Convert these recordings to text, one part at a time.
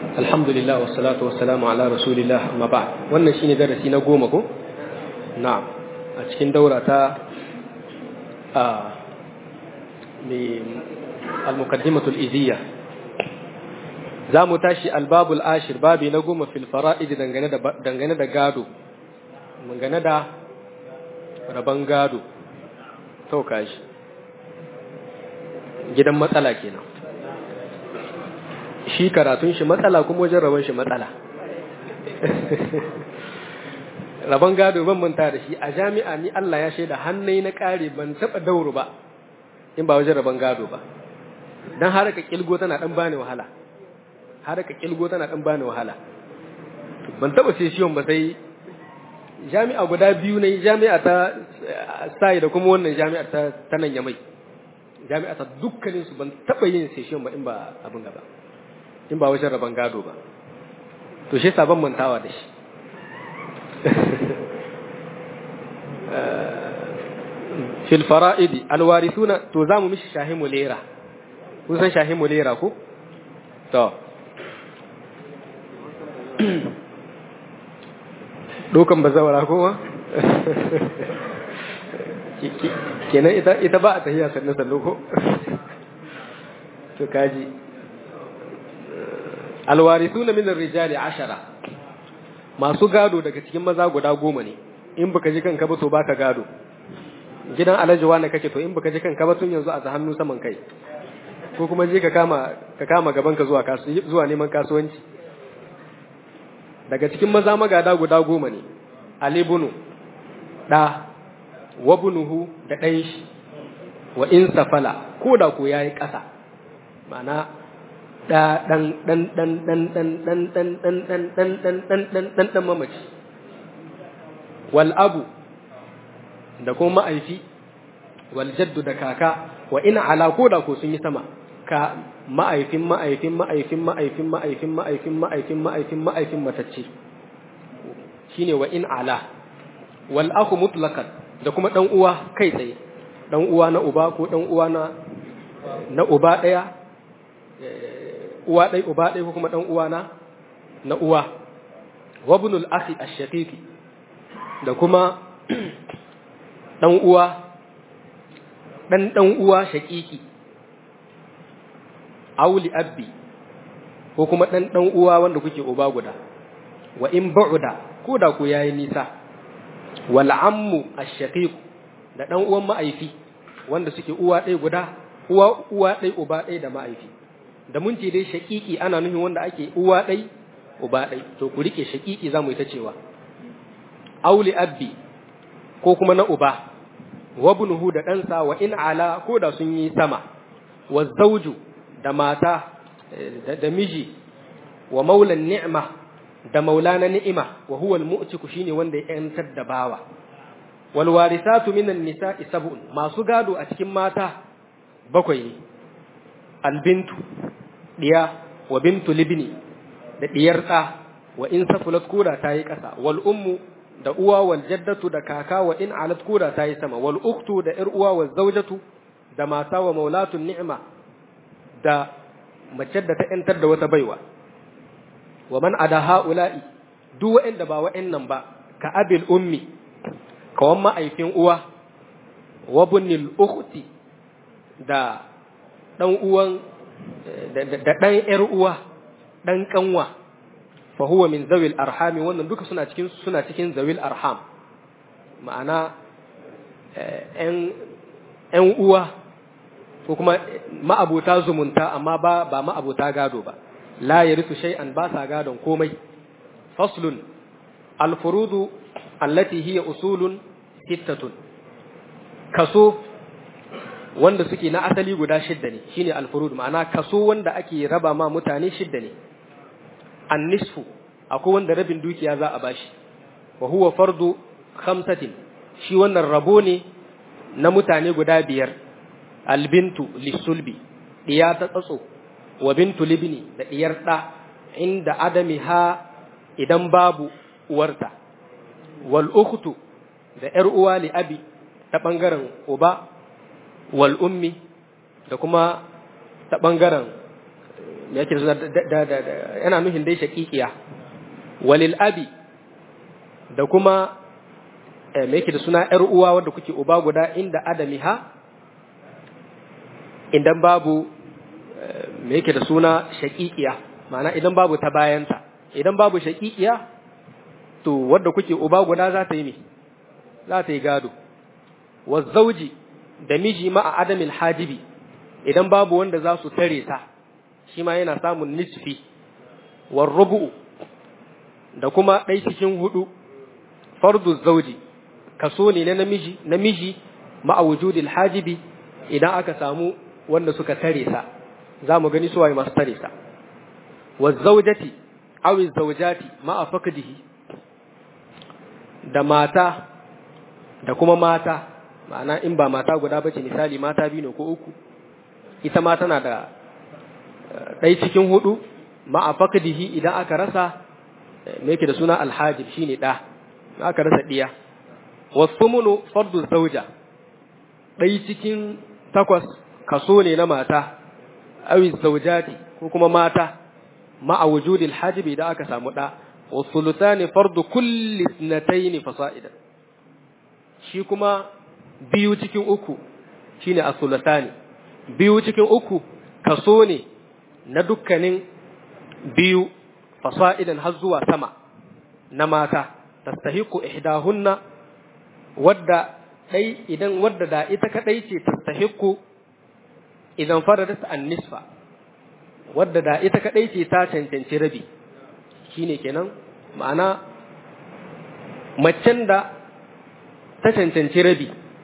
alhamdulillah wassalatu wassalamu ala rasulillah amma ba wannan shine darasi na goma ko na'am a cikin daura ta a mai al-muqaddimatul iziyya za mu tashi albabul ashir babi na goma fil fara'id dangane da dangane da gado dangane da raban gado to kashi gidan matsala kenan shi karatun shi matsala kuma wajen rabon shi matsala rabon gado ban manta da shi a jami'a ni Allah ya shaida hannai na kare ban taba dauro ba in ba wajen rabon gado ba dan haraka kilgo tana dan bani wahala haraka kilgo tana dan bani wahala ban taba session ba sai jami'a guda biyu ne jami'a ta sai da kuma wannan jami'a ta ta nan yamai jami'a ta dukkanin su ban taba yin session ba in ba abin gaba in ba wajen rabon gado ba to shi sabon mantawa da shi fil fara'idi alwarithuna to zamu mishi shahimu lera kun san shahimu lera ko to dokan bazawara ko kenan ita ita ba a tahiya sannan sannan ko to kaji alwarithuna min ar-rijali ashara masu gado daga cikin maza guda goma ne in baka ji kanka ba to baka gado gidan alhaji wani kake to in baka ji kanka ba tun yanzu a hannu saman kai ko kuma je ka kama ka kama gaban ka zuwa kasu zuwa neman kasuwanci daga cikin maza magada guda goma ne alibunu da wabunuhu da ɗan shi wa in safala ko da ko yayi ƙasa ma'ana da dan dan dan dan dan dan dan dan dan dan dan dan dan dan dan mamaci wal abu da kuma ma'aifi wal jaddu da kaka wa ina ala ko da ko sun yi sama ka ma'aifin ma'aifin ma'aifin ma'aifin ma'aifin ma'aifin ma'aifin ma'aifin ma'aifin matacce shine wa in ala wal akhu mutlaqan da kuma dan uwa kai tsaye dan uwa na uba ko dan uwa na na uba daya uwa ɗai uba ɗai ko kuma ɗan uwa na na uwa wabnul akhi ash-shaqiqi da kuma ɗan uwa ɗan ɗan uwa shaqiqi auli abbi ko kuma ɗan ɗan uwa wanda kuke uba guda wa in ba'uda ko da ku yayi nisa wal ammu ash-shaqiq da ɗan uwan ma'aifi wanda suke uwa ɗai guda uwa uwa ɗai uba ɗai da ma'aifi da mun ce dai shaƙiƙi ana nufin wanda ake uwa ɗai uba ɗai to ku rike shaƙiƙi za mu yi ta cewa auli abbi ko kuma na uba wa bunuhu da ɗansa wa in ala ko da sun yi sama wa zauju da mata da miji wa maulan ni'ma da maulana ni'ima wa huwa al-mu'tiku shine wanda ya yantar da bawa wal warisatu minan nisa'i sab'un masu gado a cikin mata bakwai ne albintu diya wa bintu libni da diyar ɗa wa in safulat koda ta yi ƙasa wal ummu da uwa wal jaddatu da kaka wa in alat koda ta yi sama wal uktu da ƴar uwa wal zaujatu da mata wa maulatun ni'ma da mace da ta yantar da wata baiwa wa man ada haula'i duk wa'anda ba wa'annan ba ka abil ummi kawan ma'aifin uwa wa bunnil ukhti da ɗan uwan da ɗan ‘yar uwa ɗan ƙanwa fa huwa min zawil arhami wannan duka suna cikin suna cikin zawil arham ma'ana ‘yan uwa ko kuma ma'abuta zumunta amma ba ba ma'abuta gado ba la yarithu shay'an ba sa gadon komai faslun alfurudu allati hiya usulun sittatun kaso wanda suke na asali guda shidda ne shine alfurud ma'ana kaso wanda ake raba ma mutane shidda ne annisfu akwai wanda rabin dukiya za a bashi wa huwa fardu khamsatin shi wannan rabo ne na mutane guda biyar albintu lisulbi diya ta tsatso wa bintu libni da diyar da inda adami ha idan babu uwarta wal ukhtu da yar uwa li abi ta bangaren uba wal ummi da kuma ta ɓangaren me yake suna da da yana nuhin dai shaqiqiya walil abi da kuma me yake da suna ‘yar uwa wadda kuke uba guda inda adamiha idan babu me yake da suna shaƙiƙiya ma'ana idan babu ta bayanta idan babu shaƙiƙiya to wadda kuke uba guda za ta yi me za ta yi gado wazzauji da miji ma'a adamil hajibi idan babu wanda za su tare ta shi ma yana samun nisfi warrubu da kuma ɗai cikin hudu fardu zauji kaso ne na namiji namiji ma'a wujudil hajibi idan aka samu wanda suka tare sa za mu gani suwaye masu tare sa wa zaujati aw zaujati ma'a faqdihi da mata da kuma mata ma'ana in ba mata guda bace misali mata biyu ne ko uku ita ma tana da ɗai cikin hudu ma'a faqdihi idan aka rasa me yake da suna alhajib shine da aka rasa diya wasumunu fardu zauja ɗai cikin takwas kaso ne na mata awi zaujati ko kuma mata ma'a wujudil hajibi da aka samu ɗa wasulutani fardu kulli snatayn fasa'idan shi kuma biyu cikin uku shine asulutani biyu cikin uku kaso ne na dukkanin biyu fasa'idan har zuwa sama na mata tastahiqu ihdahunna wadda dai idan wadda da ita kadai ce tastahiqu idan faradat an-nisfa wadda da ita kadai ce ta cancanci rabi shine kenan ma'ana macen da ta cancanci rabi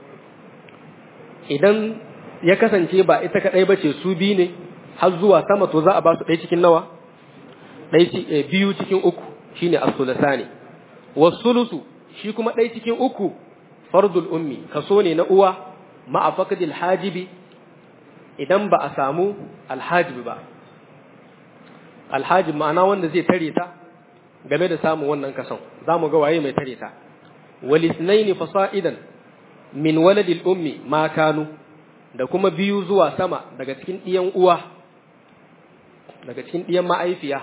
idan ya kasance ba ita kadai bace su bi ne har zuwa sama to za a ba su ɗaya cikin nawa ɗaya biyu cikin uku shine as-sulasani was-sulusu shi kuma ɗaya cikin uku fardul ummi kaso ne na uwa ma'a faqdil hajibi idan ba a samu alhajibi ba alhajib ma'ana wanda zai tare ta game da samun wannan kason zamu ga waye mai tare ta walisnaini fasa'idan min waladil ummi ma kanu da kuma biyu zuwa sama daga cikin ɗiyan uwa daga cikin ɗiyan ma'aifiya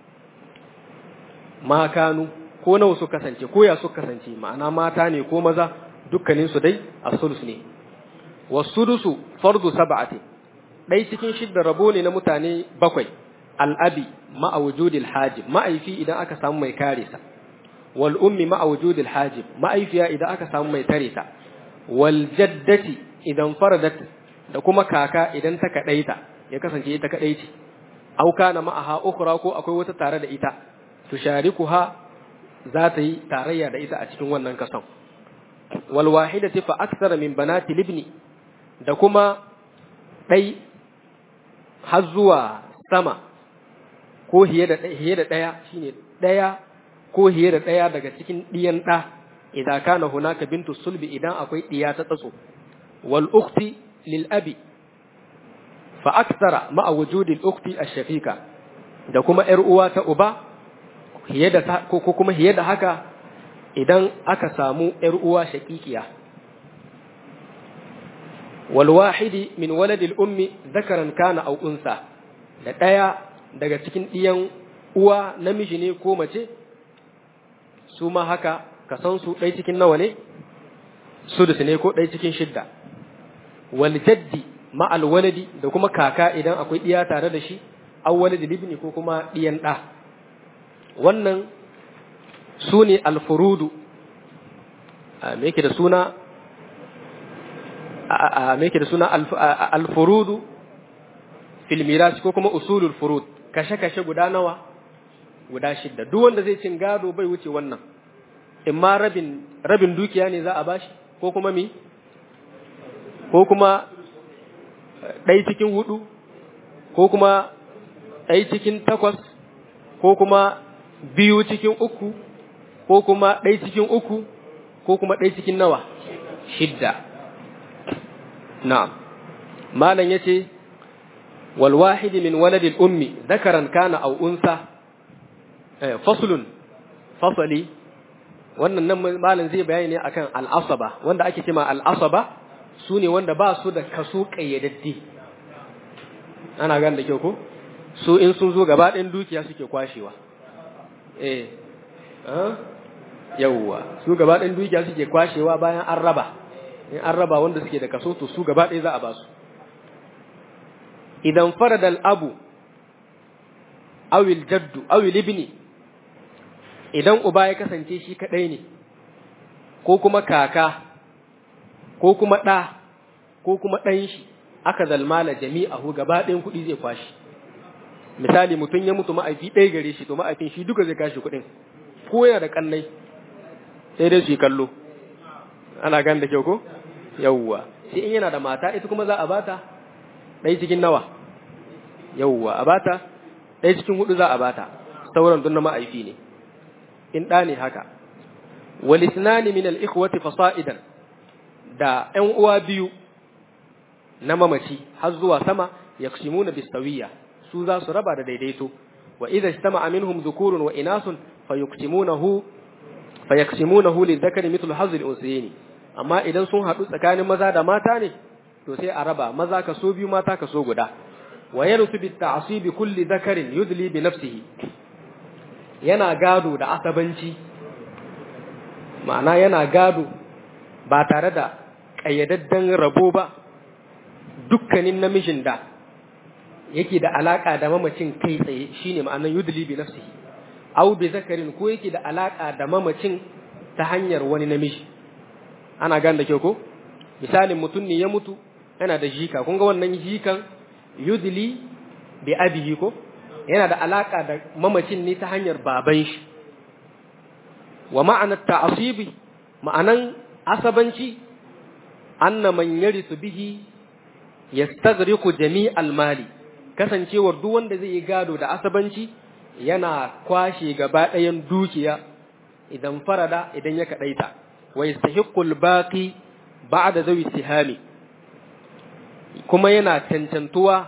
ma kanu ko nawa su kasance ko ya su kasance ma'ana mata ne ko maza dukkanin su dai as-sulus ne was-sudusu fardu sab'ati dai cikin shidda rabo ne na mutane bakwai al-abi ma'a wujudil hajib ma'aifi idan aka samu mai kare sa wal ummi ma'a wujudil hajib ma'aifiya idan aka samu mai tare ta wal jaddati idan faradat da kuma kaka idan ta kadaita ya kasance ita kadai ce au kana ma'aha ukhra ko akwai wata tare da ita tusharikuha za ta yi tarayya da ita a cikin wannan kason wal wahidati fa akthara min banati libni da kuma dai har zuwa sama ko hiye da hiye da daya shine daya ko hiye da daya daga cikin diyan da idan kana hunaka bintu sulbi idan akwai diya ta tsatso wal ukhti lil abi fa akthara ma'a wujudi al ukhti ash-shaqiqa da kuma yar uwa ta uba hiye da ko kuma hiye da haka idan aka samu ‘yar uwa shaƙiƙiya. Walwahidi min waladil ummi zakaran kana au unsa da ɗaya daga cikin ɗiyan uwa namiji ne ko mace, su ma haka ka san su ɗai cikin nawa ne, sudus ne ko ɗai cikin shidda. Wal jaddi ma'al waladi da kuma kaka idan akwai ɗiya tare da shi, an waladi libni ko kuma ɗiyan ɗa. Wannan su ne alfurudu me yake da suna me yake da suna alfurudu fil miras ko kuma usulul furud kashe-kashe guda nawa guda shidda duk wanda zai cin gado bai wuce wannan in ma rabin rabin dukiya ne za a bashi ko kuma mi ko kuma ɗai cikin hudu ko kuma ɗai cikin takwas ko kuma biyu cikin uku ko kuma ɗai cikin uku ko kuma ɗai cikin nawa shidda na'am malam yace wal wahidi min waladil ummi dhakaran kana aw unsa faslun fasali wannan nan malam zai bayani ne akan al'asaba wanda ake cewa al'asaba su ne wanda ba su da kaso kayyadaddi ana gane da kyau ko su in sun zo gaba ɗayan dukiya suke kwashewa eh yawwa su gaba ɗayan dukiya suke kwashewa bayan an raba in an raba wanda suke da kaso to su gaba ɗaya za a ba su idan farada al'abu awil jaddu awil ibni idan uba ya kasance shi kaɗai ne ko kuma kaka ko kuma ɗa ko kuma ɗan shi aka zalmala jami'ahu gaba ɗayan kuɗi zai kwashi misali mutum ya mutu ma'aifi ɗaya gare shi to ma'aifin shi duka zai kashi kuɗin ko yana da kannai sai dai su yi kallo ana gan da kyau ko yawwa sai in yana da mata ita kuma za a bata ɗaya cikin nawa yawwa a bata ɗaya cikin hudu za a bata sauran dun na ma'aifi ne in ɗa ne haka walisnani min al-ikhwati fasa'idan da ƴan uwa biyu na mamaci har zuwa sama yaksimuna bisawiya su za su raba da daidaito wa idza ijtama'a minhum dhukurun wa inasun fayuqsimunahu fayaksimunahu lidhakari mithlu hazzi al-unsayni amma idan sun haɗu tsakanin maza da mata ne to sai a raba maza kaso biyu mata kaso guda wa yarusu bi ta'sibi kulli dhakarin yudli bi nafsihi yana gado da asabanci ma'ana yana gado ba tare da ƙayyadadden rabo ba dukkanin namijin da yake da alaka da mamacin kai tsaye shine ma'anar yudli bi nafsihi aw bi zakarin ko yake da alaka da mamacin ta hanyar wani namiji ana gan da kyau ko misalin mutum ne ya mutu yana da jika kun ga wannan jikan yudli bi abihi ko yana da alaka da mamacin ne ta hanyar baban shi wa ma'ana ta'asibi ma'anan asabanci anna man yarisu bihi yastaghriqu jami'al mali kasancewar duk wanda zai yi gado da asabanci yana kwashe gaba ɗayan dukiya idan farada idan ya kaɗaita wa yastahiqqul baqi ba'da zawi sihami kuma yana cancantuwa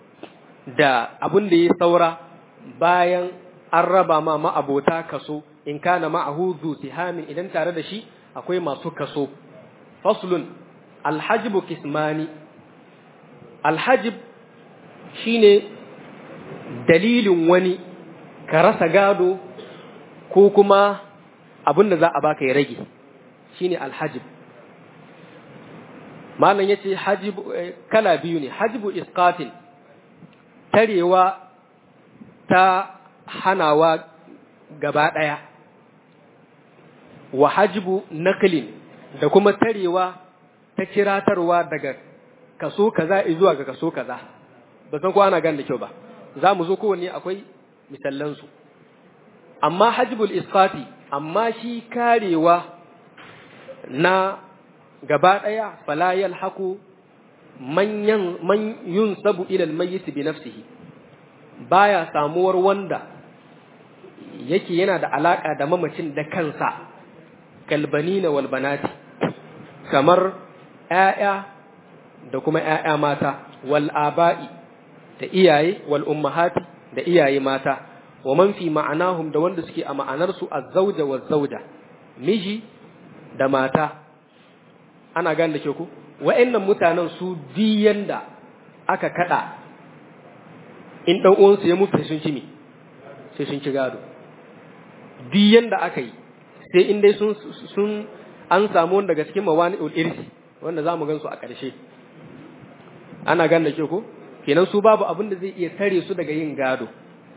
da abin da ya saura bayan an raba ma ma'abota kaso in kana ma'ahu zu sihamin idan tare da shi akwai masu kaso faslun alhajibu kismani alhajib shine dalilin wani ka rasa gado ko kuma abin da za a baka ya rage shine alhajib malam yace hajib kala biyu ne hajibu isqatin tarewa ta hanawa gaba daya wa hajibu naqlin da kuma tarewa ta kiratarwa daga kaso kaza zuwa ga kaso kaza ba san ko ana gan da kyau ba za mu zo kowanne akwai misallansu amma hajibul isqati amma shi karewa na gaba ɗaya fala yalhaqu man man yunsabu ila almayyit bi nafsihi baya samuwar wanda yake yana da alaka da mamacin da kansa kalbanina wal banati kamar ƴaƴa da kuma ƴaƴa mata wal aba'i da iyaye wal ummahati da iyaye mata wa man fi ma'anahum da wanda suke a ma'anarsu az-zawja waz-zawja miji da mata ana gane da ke ku wa'annan mutanen su diyan da aka kada in dan uwansu ya mutu sun ci me sai sun ci gado diyan da aka yi sai in dai sun sun an samu wanda daga cikin mawani'ul irsi wanda zamu gan su a ƙarshe ana gane da ke ku kenan su babu abin da zai iya tare su daga yin gado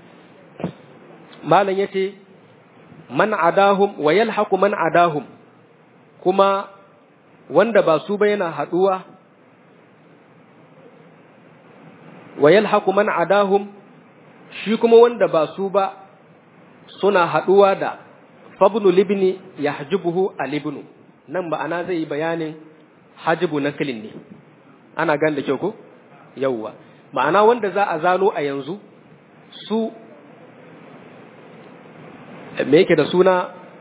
malam yace man adahum wa yalhaqu man adahum kuma wanda ba su ba yana haduwa wa yalhaqu man adahum shi kuma wanda ba su ba suna haduwa da fabnu libni yahjubuhu alibnu nan ba ana zai yi bayanin hajibu naklin ne ana gan da kyau ko yawwa ma'ana wanda za a zano a yanzu su me yake da suna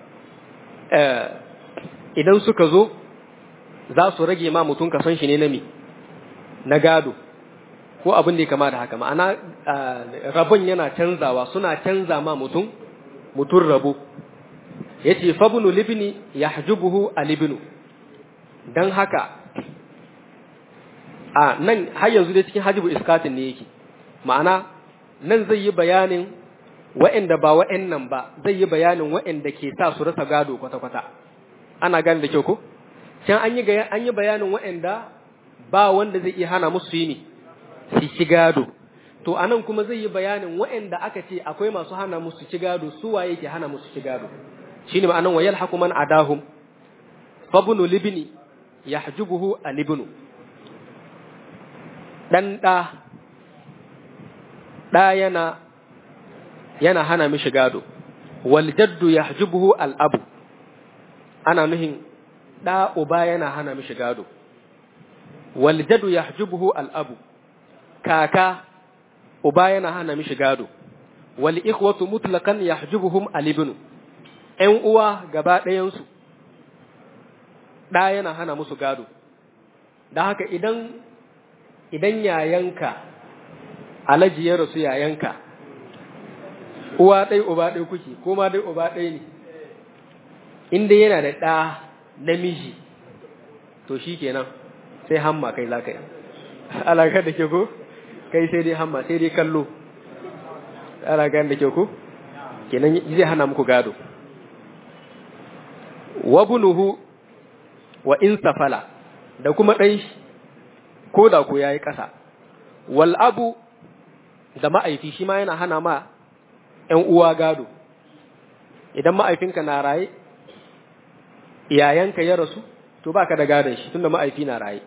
idan suka zo za su rage ma mutum kason shi ne na mi na gado ko abin da ya kama da haka ma'ana rabon yana canzawa suna canza ma mutum mutum rabo ya ce fabinu libini ya hajjubuhu a libinu don haka a nan har yanzu dai cikin hajjibu iskatin ne yake ma'ana nan zai yi bayanin wa'anda ba wa'annan ba zai yi bayanin wa'anda ke sa su rasa gado kwata-kwata ana gane da kyau ko can an yi an yi bayanin wa'anda ba wanda zai iya hana musu yi ne su ci gado to anan kuma zai yi bayanin wa'anda aka ce akwai masu hana musu ci gado su waye ke hana musu ci gado shine ma'anan wa yalhaqu man adahum fabnu libni yahjubuhu alibnu dan da da yana yana hana mishi gado wal jaddu yahjubuhu al abu ana nuhin da uba yana hana mishi gado wal jaddu yahjubuhu al abu kaka uba yana hana mishi gado wal ikhwatu mutlaqan yahjubuhum al ibnu ƴan uwa gaba ɗayan su da yana hana musu gado da haka idan idan yayanka alaji ya rasu yayanka uwa ɗai uba ɗai kuke ko ma dai uba ɗai ne inda yana da ɗa namiji to shi kenan sai hamma kai za ka yi alaƙar da ke ko kai sai dai hamma sai dai kallo alaƙar da ke ko kenan zai hana muku gado wa bunuhu wa in safala da kuma ɗan shi ko da ko ya yi ƙasa wal abu da ma'aifi shi ma yana hana ma ‘yan uwa gado, idan ma'aifinka na raye, iyayenka ya rasu, to ba ka da gadon shi tunda ma'aifi na raye.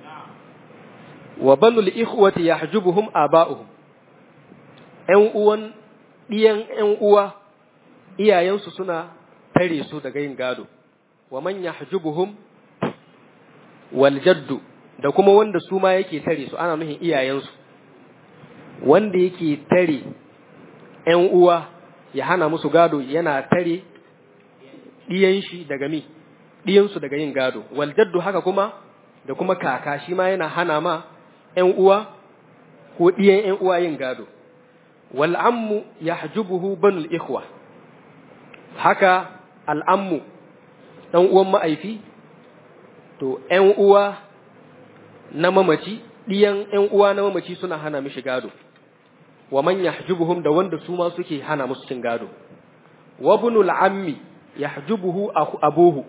Wa banul ikhwati ya hajjubuhum aba'uhum, ‘yan uwan ɗiyan ‘yan uwa, iyayensu suna tare su daga yin gado, wa man ya hajjubuhum wal jaddu da kuma wanda su ma yake tare su ana nuhin iyayensu, wanda yake tare ‘yan uwa ya hana musu gado yana tare ɗiyan shi daga mi, ɗiyansu daga yin gado, waljaddu haka kuma da kuma kaka shi ma yana hana ma ‘yan uwa ko ɗiyan ‘yan uwa yin gado. Wal'ammu ya hajjubuhu banul ikhwa, haka al'ammu ɗan uwan ma'aifi, to ‘yan uwa na mamaci, ɗiyan ‘yan uwa na mamaci suna hana mishi gado. wa man yahjubuhum da wanda su ma suke hana musu cin gado wa bunul ammi yahjubuhu abuhu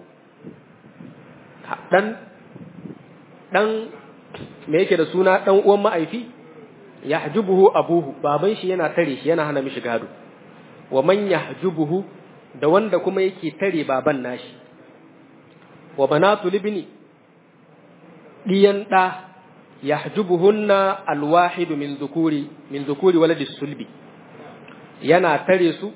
dan dan me yake da suna dan uwan ma'aifi yahjubuhu abuhu baban shi yana tare shi yana hana mishi gado wa man yahjubuhu da wanda kuma yake tare baban nashi wa banatu libni diyan da yahjubuhunna alwahidu min dhukuri min dhukuri waladi sulbi yana tare su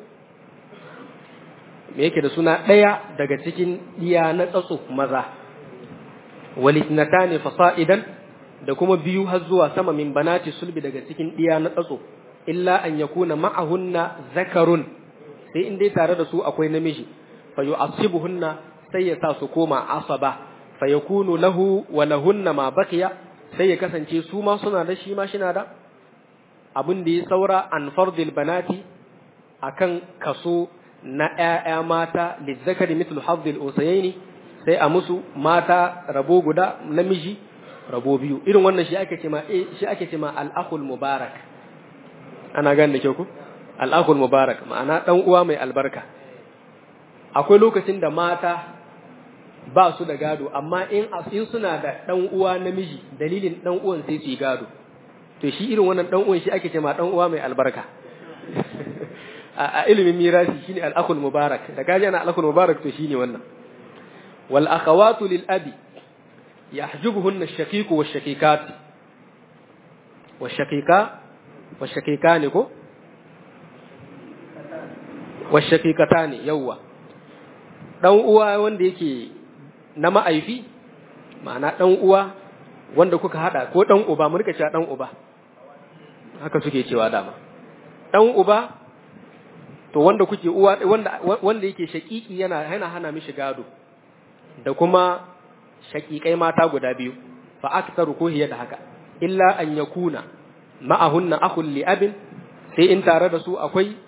me yake da suna daya daga cikin diya na tsatso maza walitnatani fasa'idan da kuma biyu har zuwa sama min banati sulbi daga cikin diya na tsatso illa an yakuna ma'ahunna zakarun sai in dai tare da su akwai namiji fa yu'assibuhunna sai ya sa su koma asaba fa yakunu lahu wa lahunna ma baqiya sai ya kasance su ma suna da shi ma shina da abin da ya saura an fardil banati akan kaso na ƴaƴa mata lizzakari mithlu hazzil usayaini sai a musu mata rabo guda namiji rabo biyu irin wannan shi ake ce ma shi ake ce ma al-akhul mubarak ana gane da kyau ku al-akhul mubarak ma'ana dan uwa mai albarka akwai lokacin da mata ba su da gado amma in in suna da dan uwa namiji dalilin dan uwan sai su yi gado to shi irin wannan dan uwan shi ake cewa dan uwa mai albarka a ilimin mirasi shine al-akhul mubarak da kaji ana al-akhul mubarak to shine wannan wal akhawatu lil abi yahjubuhunna ash-shaqiqu wash-shaqiqat wash-shaqiqa wash-shaqiqani ko wash-shaqiqatani yawwa dan uwa wanda yake na ma'aifi ma'ana ɗan uwa wanda kuka haɗa ko ɗan uba mu rika cewa ɗan uba haka suke cewa dama ɗan uba to wanda kuke uwa wanda wanda yake shaƙiƙi yana yana hana mishi gado da kuma shaƙiƙai mata guda biyu fa aktaru ko hiya da haka illa an yakuna ma'ahunna akhul li abin sai in tare da su akwai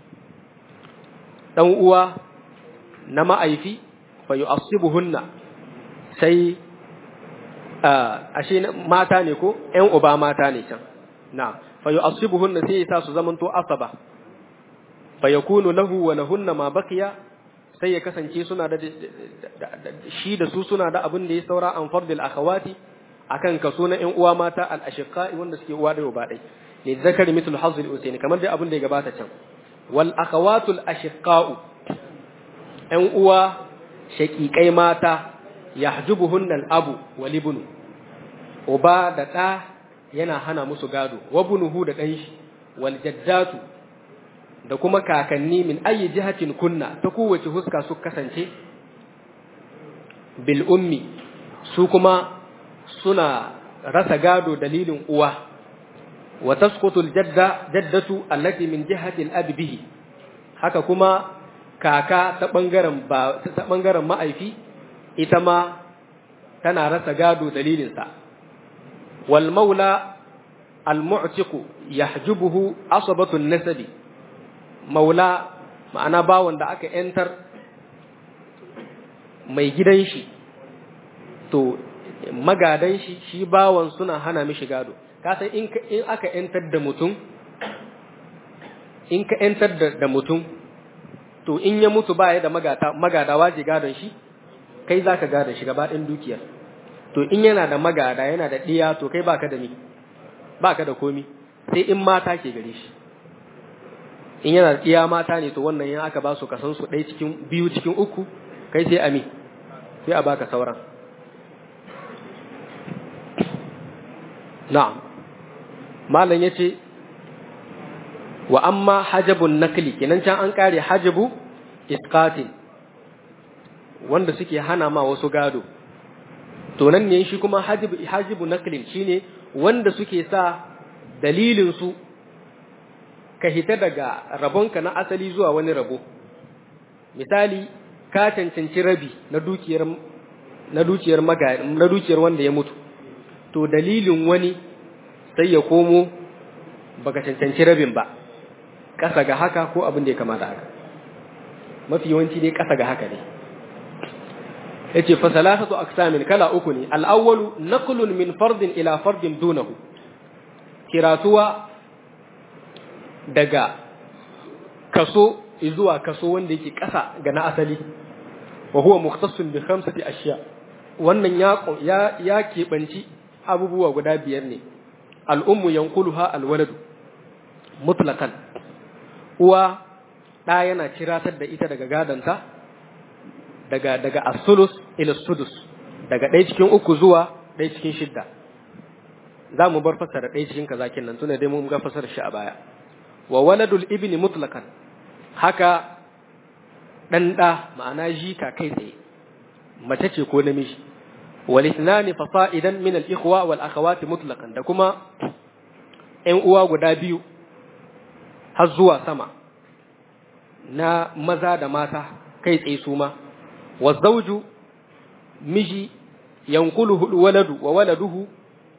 ɗan uwa na ma'aifi fa yu'assibuhunna sai ashe mata ne ko ƴan uba mata ne can na fa yu'assibuhunna sai ya sa su zamanto asaba fa yakunu lahu wa lahunna ma baqiya sai ya kasance suna da shi da su suna da abin da ya saura an fardil akhawati akan kaso na ƴan uwa mata al ashiqai wanda suke uwa da uba dai li zakari mithlu hazz al usaini kamar dai abin da ya gabata can wal akhawatul ashiqau ƴan uwa shaqiqai mata yahjubuhunna al abu wal ibnu uba da ɗa yana hana musu gado wa bunuhu da ɗan shi wal jaddatu da kuma kakanni min ayi jihatin kunna ta kowace huska su kasance bil ummi su kuma suna rasa gado dalilin uwa wa tasqutu al jadda jaddatu allati min jihati al abi bihi haka kuma kaka ta bangaren ba ta bangaren ma'aifi ita ma tana rasa gado dalilin sa wal maula al mu'tiqu yahjubuhu asabatu an nasabi maula ma'ana bawan da aka ‘yantar mai gidan shi to magadan shi shi bawan suna hana mishi gado kasan in aka ‘yantar da mutum in ka ‘yantar da mutum to in ya mutu ba ya da magada waje gadon shi kai za ka gadon shi gaba ɗin dukiyar to in yana da magada yana da ɗiya to kai baka da ni baka da komi sai in mata ke gare shi in yana iya mata ne to wannan yan aka ba su kasan su ɗaya cikin biyu cikin uku kai sai ami sai a baka sauran na'am malam yace wa amma hajabun nakli kenan can an kare hajabu isqatin wanda suke hana ma wasu gado to nan ne shi kuma hajibu hajibu naklin shine wanda suke sa dalilin su ka hita daga rabonka na asali zuwa wani rabo misali ka cancanci rabi na dukiyar na dukiyar maga na dukiyar wanda ya mutu to dalilin wani sai ya komo baka cancanci rabin ba kasa ga haka ko abin da ya kamata haka mafi yawanci dai kasa ga haka ne yace fa salasatu aqsamin kala uku ne al-awwalu naqlun min fardin ila fardin dunahu kiratuwa daga kaso zuwa kaso wanda yake ƙasa ga na asali wa huwa mukhtassun bi khamsati ashiya wannan ya ya ya kebanci abubuwa guda biyar ne al-ummu yanquluha al-waladu mutlaqan uwa da yana ciratar da ita daga gadanta daga daga as-sulus ila sudus daga ɗaya cikin uku zuwa ɗaya cikin shidda za mu bar fasara ɗaya cikin kazakin nan tuna dai mun ga fasara shi a baya wa waladul ibni mutlaqan haka dan da ma'ana jika kai tsaye mace ce ko namiji wal ithnani fasa'idan min al ikhwa wal akhawati mutlaqan da kuma ƴan uwa guda biyu har zuwa sama na maza da mata kai tsaye su ma wa zawju miji yankuluhu waladu wa waladuhu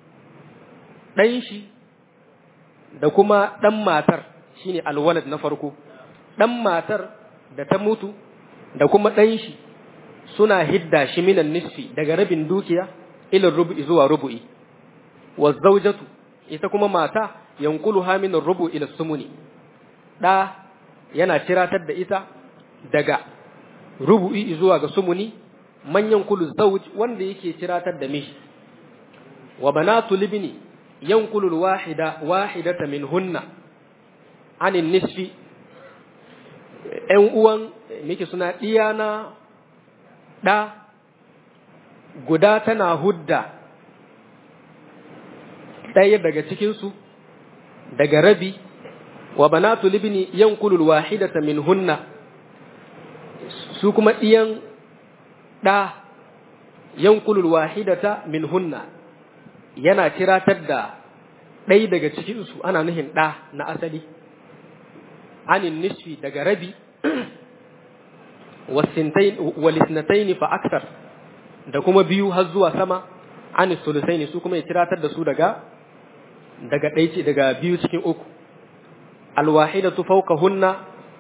ɗan shi da kuma ɗan matar shine alwalad na farko ɗan matar da ta mutu da kuma ɗan shi suna hidda shi minan nisfi daga rabin dukiya ilin rubu'i zuwa rubu'i wa zaujatu ita kuma mata yankulu ha minan rubu ila sumuni ɗa yana ciratar da ita daga rubu'i zuwa ga sumuni manyan kulu zauj wanda yake ciratar da mishi wa banatu libni yankulu wahida wahidata minhunna anin nisfi ‘yan uwan miki suna ɗiyana ɗa guda tana hudda ɗaya daga cikinsu daga rabi wa banatu libni yankulul wahidata min hunna su kuma ɗiyan ɗa yankulul wahidata min hunna yana tiratar da ɗaya daga cikinsu ana nuhin ɗa na asali anin nisfi daga rabi walisnataini fa aksar da kuma biyu har zuwa sama anis sulusaini su kuma ya tiratar da su daga daga ɗaya daga biyu cikin uku alwahidatu fawqahunna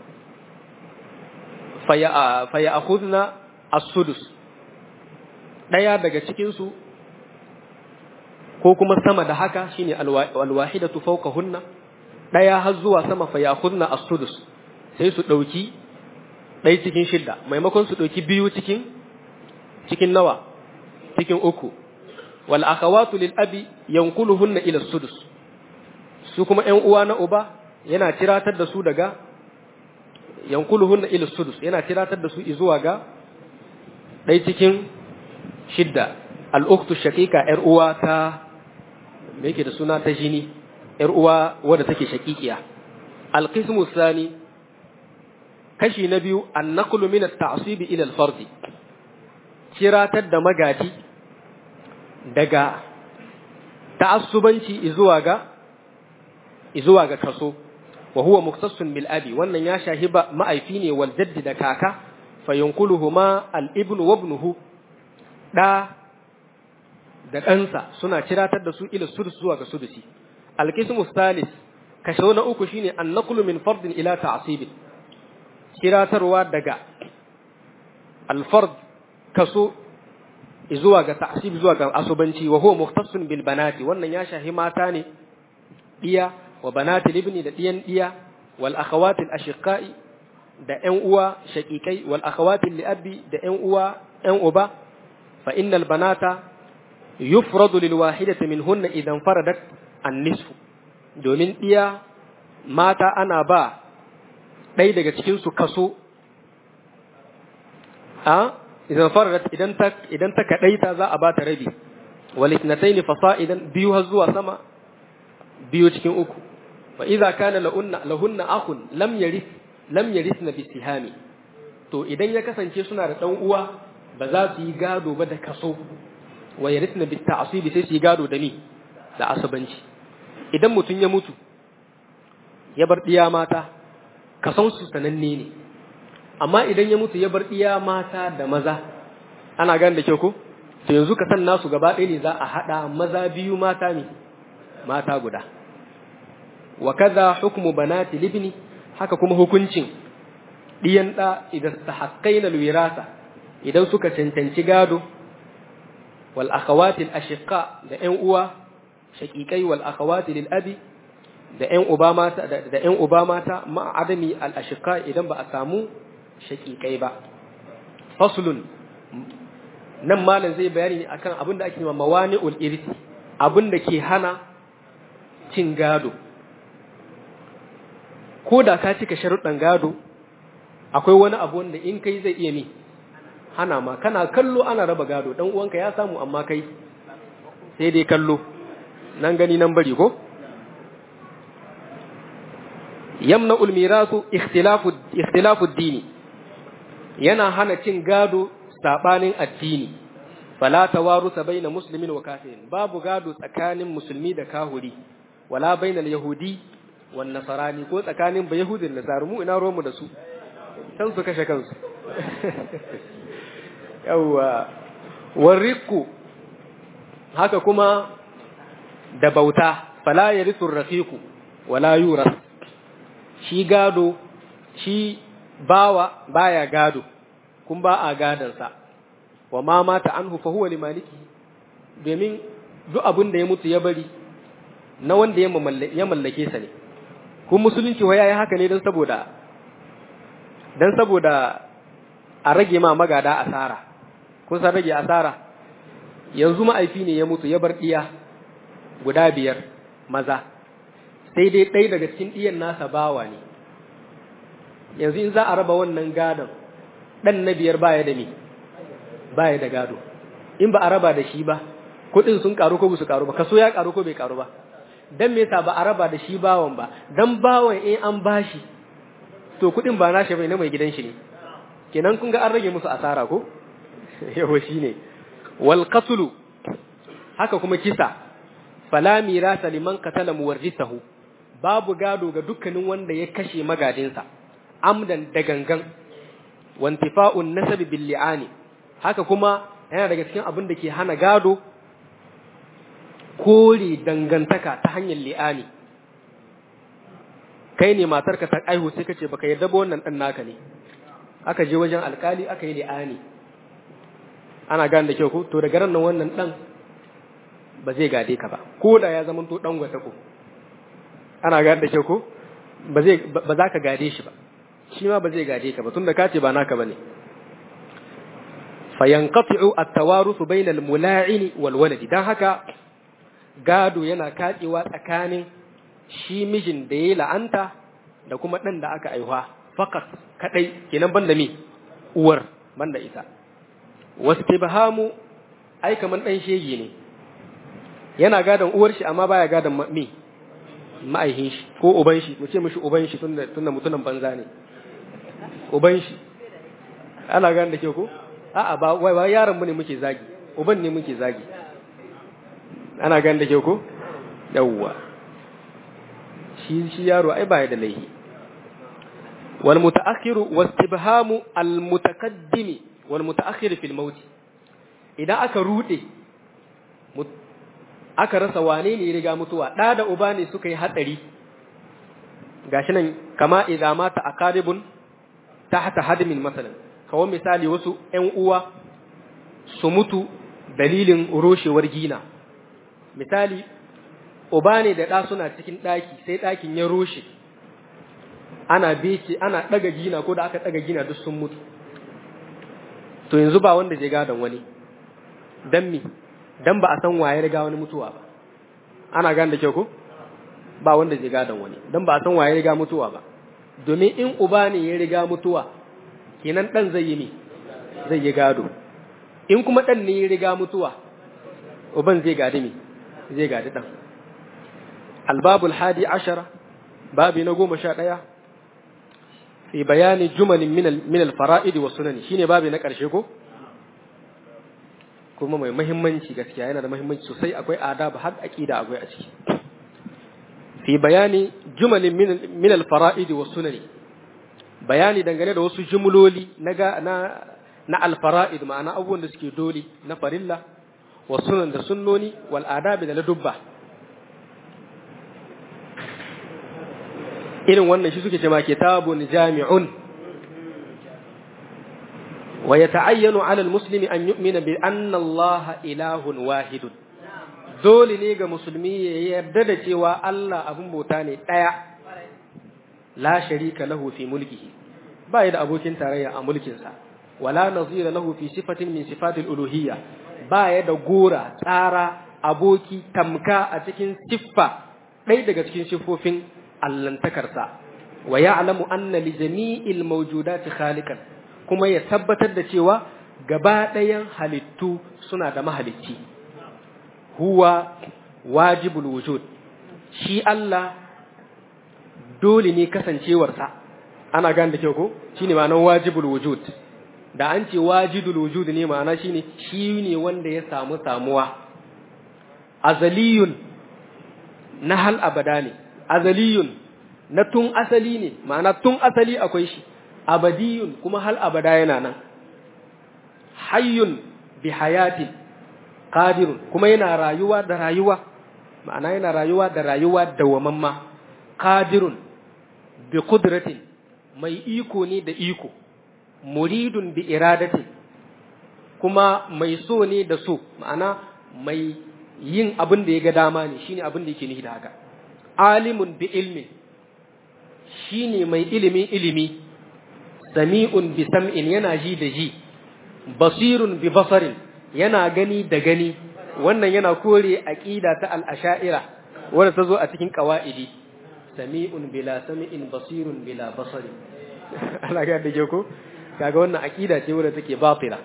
faya faya akhudna as-sudus ɗaya daga cikin su ko kuma sama da haka shine alwahidatu fawqahunna ɗaya har zuwa sama fa yakhudna as-sudus sai su ɗauki ɗaya cikin shidda maimakon su ɗauki biyu cikin cikin nawa cikin uku wal akhawatu lil abi yanquluhunna ila sudus su kuma ƴan uwa na uba yana tiratar da su daga yanquluhunna ila sudus yana tiratar da su zuwa ga ɗaya cikin shidda al ukhtu shaqiqa ƴar uwa ta me yake da suna ta jini ƴar uwa wadda take shaqiqiya al qismu thani kashi na biyu an naqlu min at-ta'sib ila al-fardi kiratar da magaji daga ta'assubanci zuwa ga zuwa ga kaso wa huwa muktassun bil abi wannan ya shahiba ma'aifi ne wal jaddi da kaka fa yanquluhuma al ibnu wa ibnuhu da da ɗansa suna kiratar da su ila sudus zuwa ga sudusi al qismu thalith kashe na uku shine an naqlu min fardin ila ta'sibin kiratarwa daga al fard kaso zuwa ga ta'sib zuwa ga asubanci wa huwa mukhtassun bil banati wannan ya shahi mata ne diya wa banati libni da diyan diya wal akhawati al ashiqai da ƴan uwa shaqiqai wal akhawati li abi da ƴan uwa ƴan uba fa innal banata yufradu lil wahidati minhunna idan faradat an nisfu domin diya mata ana ba ɗaya daga cikin su kaso a idan faradat idan ta idan ta kadaita za a bata rabi wal ithnatayn fasa'idan biyu har zuwa sama biyu cikin uku fa idza kana lahunna lahunna akhun lam yarith lam yarithna bi sihami to idan ya kasance suna da dan uwa ba za su yi gado ba da kaso wa yarithna bi ta'sib sai su yi gado da ni da asabanci idan mutum ya mutu ya bar diya mata kason su sananne ne amma idan ya mutu ya bar iya mata da maza ana gane da kyau ko to yanzu ka san nasu gaba ɗaya ne za a haɗa maza biyu mata ne mata guda wa kaza hukmu banati libni haka kuma hukuncin diyan da idan tahaqqaina alwirasa idan suka cancanci gado wal akhawati al ashiqa da ƴan uwa shaqiqai wal akhawati lil abi da ƴan uba mata da ƴan uba mata ma adami al ashiqa idan ba a samu shaƙiƙai ba. Faslun nan malam zai bayani ne akan abin da ake nema mawani irti abin da ke hana cin gado. Ko da ka cika sharuɗan gado, akwai wani abu wanda in kai zai iya mi hana ma kana kallo ana raba gado dan uwanka ya samu amma kai sai dai kallo nan gani nan bari ko yamna ulmirasu ikhtilafu ikhtilafu dini yana hana cin gado sabanin addini fala tawarusa baina muslimin wa kafirin babu gado tsakanin musulmi da kahuri wala bainal yahudi wan nasarani ko tsakanin ba yahudin da nasaru mu ina ruwanmu da su san su kashe kansu yawa warriku haka kuma da bauta fala yarithu rafiqu wala yuras shi gado shi bawa baya gado kun ba a gadansa wa ma mata anhu fa huwa limaliki domin duk abin da ya mutu ya bari na wanda ya mallake sa ne kun musulunci wa yayi haka ne don saboda don saboda a rage ma magada asara kun san rage asara yanzu ma'aifi ne ya mutu ya bar diya guda biyar maza sai dai ɗaya daga cikin ɗiyan nasa bawa ne yanzu in za a raba wannan gadon ɗan na biyar baya da me baya da gado in ba a raba da shi ba kuɗin sun karu ko su karu ba kaso ya karu ko bai karu ba dan me yasa ba a raba da shi bawan ba dan bawan in an bashi to kuɗin ba nashi bai na mai gidan shi ne kenan kun ga an rage musu asara ko yawa shine wal qatlu haka kuma kisa fala mirasa liman qatala muwarrithahu babu gado ga dukkanin wanda ya kashe magadinsa amdan da gangan wantifa'un nasabi bil li'ani haka kuma yana daga cikin abin da ke hana gado kore dangantaka ta hanyar li'ani kai ne matarka ta aihu sai kace baka yarda ba wannan dan naka ne aka je wajen alkali aka yi li'ani ana gane da kyau ko to daga ran nan wannan dan ba zai gade ka ba ko da ya zama to dan gwata ko ana gane da ke ko ba zai ba za ka gade shi ba shi ma ba zai gade ka ba tunda ka ce ba naka bane fayanqati'u at-tawaruth bayna al-mula'in wal walad dan haka gado yana katsewa tsakanin shi mijin da yayi la'anta da kuma dan da aka aihuwa fakat kadai kenan banda mi uwar banda ita wastibhamu ai kaman dan shege ne yana gadon uwar shi amma baya gadon mi ma'aihin shi ko uban shi mu ce mishi uban shi tunda tunda mutunan banza ne uban shi ana gane da ke ko a'a ba wai ba yaron mu ne muke zagi uban ne muke zagi ana gane da ke ko yawwa shi shi yaro ai ba ya da laihi wal mutaakhiru wastibhamu al mutaqaddimi wal mutaakhir fil maut idan aka rude aka rasa wane ne ya riga mutuwa da da uba ne suka yi hatsari gashi nan kama idza mata aqaribun tahta hadmin masalan kawo misali wasu ƴan uwa su mutu dalilin roshewar gina misali uba ne da ɗa suna cikin ɗaki sai ɗakin ya roshe ana bece ana ɗaga gina ko da aka ɗaga gina duk sun mutu to yanzu ba wanda zai gadon wani dan mi dan ba a san waye riga wani mutuwa ba ana gane da kyau ko ba wanda zai gadon wani dan ba a san waye riga mutuwa ba domin in uba ne ya riga mutuwa kenan dan zai yi ne zai yi gado in kuma dan ne ya riga mutuwa uban zai gadi me zai gadi dan albabul hadi ashara babi na goma sha ɗaya fi bayani jumalin min al-fara'id wa sunani shine babi na ƙarshe ko kuma mai muhimmanci gaskiya yana da muhimmanci sosai akwai adab har aqida akwai a ciki fi bayani jumalin min al-fara'id wa sunani bayani dangane da wasu jumloli na na na al-fara'id ma'ana abubuwan da suke doli na farilla wa sunan da sunnoni wal adabi da ladubba irin wannan shi suke cewa kitabun jami'un wa yata'ayyanu 'ala al-muslimi an yu'mina bi anna Allah ilahun wahidun dole ne ga musulmi ya yarda da cewa Allah abun bauta ne daya la sharika lahu fi mulkihi ba ya da abokin tarayya a mulkinsa wala nazira lahu fi sifatin min sifatil uluhiyya ba ya da gora tsara aboki tamka a cikin siffa ɗaya daga cikin siffofin allantakarsa wa ya'lamu anna li jami'il mawjudati khaliqan kuma ya tabbatar da cewa gaba ɗayan halittu suna da mahalicci huwa wajibul wujud shi Allah dole ne kasancewarsa ana gane da kyau ko shine ma'anar wajibul wujud da an ce wajidul wujud ne ma'ana shine shi ne wanda ya samu samuwa azaliyun na hal abada ne azaliyun na tun asali ne ma'ana tun asali akwai shi abadiyun kuma hal abada yana nan hayyun bi hayatin qadirun kuma yana rayuwa da rayuwa ma'ana yana rayuwa da rayuwa dawamamma qadirun bi qudratin mai iko ne da iko muridun bi iradatin kuma mai so ne da so ma'ana mai yin abin da ya ga dama ne shine abin da yake nihi da haka alimun bi ilmin shine mai ilimin ilimi sami'un bi sam'in yana ji da ji basirun bi basarin yana gani da gani wannan yana kore aqida ta al-asha'ira wanda ta zo a cikin qawaidi sami'un bila sami'in basirun bila basarin Allah ga da ko kaga wannan aqida ce wanda take batila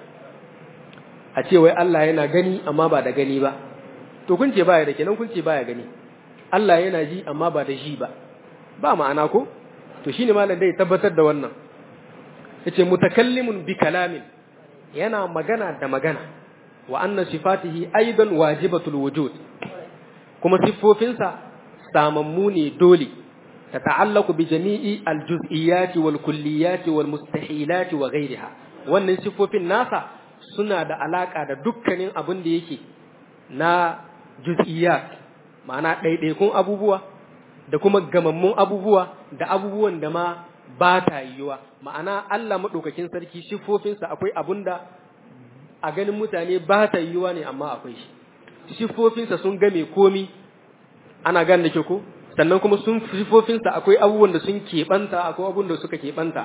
a ce wai Allah yana gani amma ba da gani ba to kun ce baya da kenan kun ce baya gani Allah yana ji amma ba da ji ba ba ma'ana ko to shine malam dai tabbatar da wannan yace mutakallimun bi kalamin yana magana da magana wa anna sifatihi aidan wajibatul wujud kuma siffofinsa samammu ne dole tata'allaqu bi jami'i al-juz'iyyati wal kulliyati wal mustahilati wa ghayriha wannan siffofin nasa suna da alaka da dukkanin abin da yake na juz'iyyat ma'ana ɗaiɗaikun abubuwa da kuma gamammun abubuwa da abubuwan da ma ba ta yiwuwa ma'ana Allah maɗaukakin sarki siffofinsa akwai abun da a ganin mutane ba ta yiwuwa ne amma akwai shi siffofinsa sun game komi ana gan da ke ko sannan kuma sun sifofinsa akwai abubuwan da sun keɓanta akwai abubuwan da suka keɓanta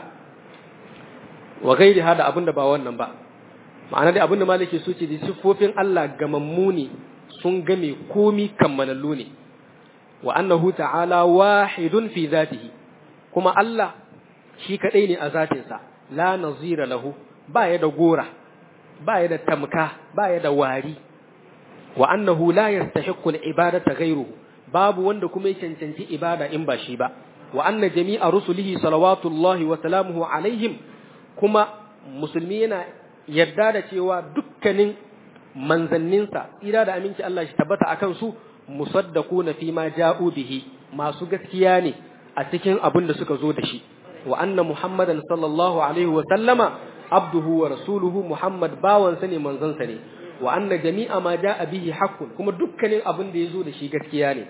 wa gairi hada abin da ba wannan ba ma'ana dai abin da maliki su ce da siffofin Allah gamammu ne sun game komi kammalallu ne wa annahu ta'ala wahidun fi zatihi kuma Allah shi kadai ne a zatinsa la nazira lahu ba ya da gora ba ya da tamka ba ya da wari wa annahu la yastahiqqu al-ibadata ghayruhu babu wanda kuma ya cancanci ibada in ba shi ba wa anna jami'a rusulihi salawatullahi wa salamuhu alaihim kuma musulmi yana yarda da cewa dukkanin manzanninsa tsira da aminci Allah shi tabbata akan su musaddaquna fi ma ja'u bihi masu gaskiya ne a cikin abin da suka zo da shi wa anna muhammadan sallallahu alaihi wa sallama abduhu wa rasuluhu muhammad bawansa ne manzansa ne wa anna jami'a ma ja'a bihi haqqun kuma dukkanin abin da yazo da shi gaskiya ne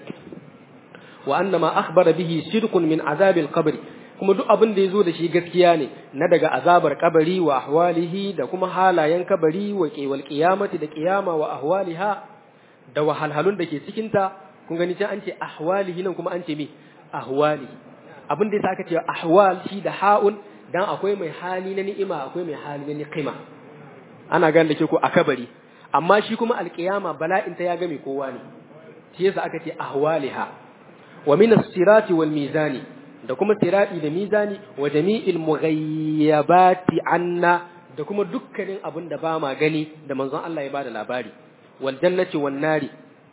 wa anna ma akhbara bihi shirkun min azabil qabr kuma duk abin da yazo da shi gaskiya ne na daga azabar kabari wa ahwalihi da kuma halayen kabari wa qiwal qiyamati da qiyama wa ahwaliha da wahalhalun da ke cikin ta kun gani can an ce ahwalihi nan kuma an ce me ahwali abin da yasa aka ce ahwal shi da ha'un dan akwai mai hali na ni'ima akwai mai hali na niqima ana gane da ke ko a kabari amma shi kuma alƙiyama bala'in ta ya game kowa ne shi yasa aka ce ahwaliha wa min as-sirati wal mizani da kuma sirati da mizani wa jami'il mughayyabati anna da kuma dukkanin abin da ba ma gani da manzon Allah ya bada labari wal jannati wan nari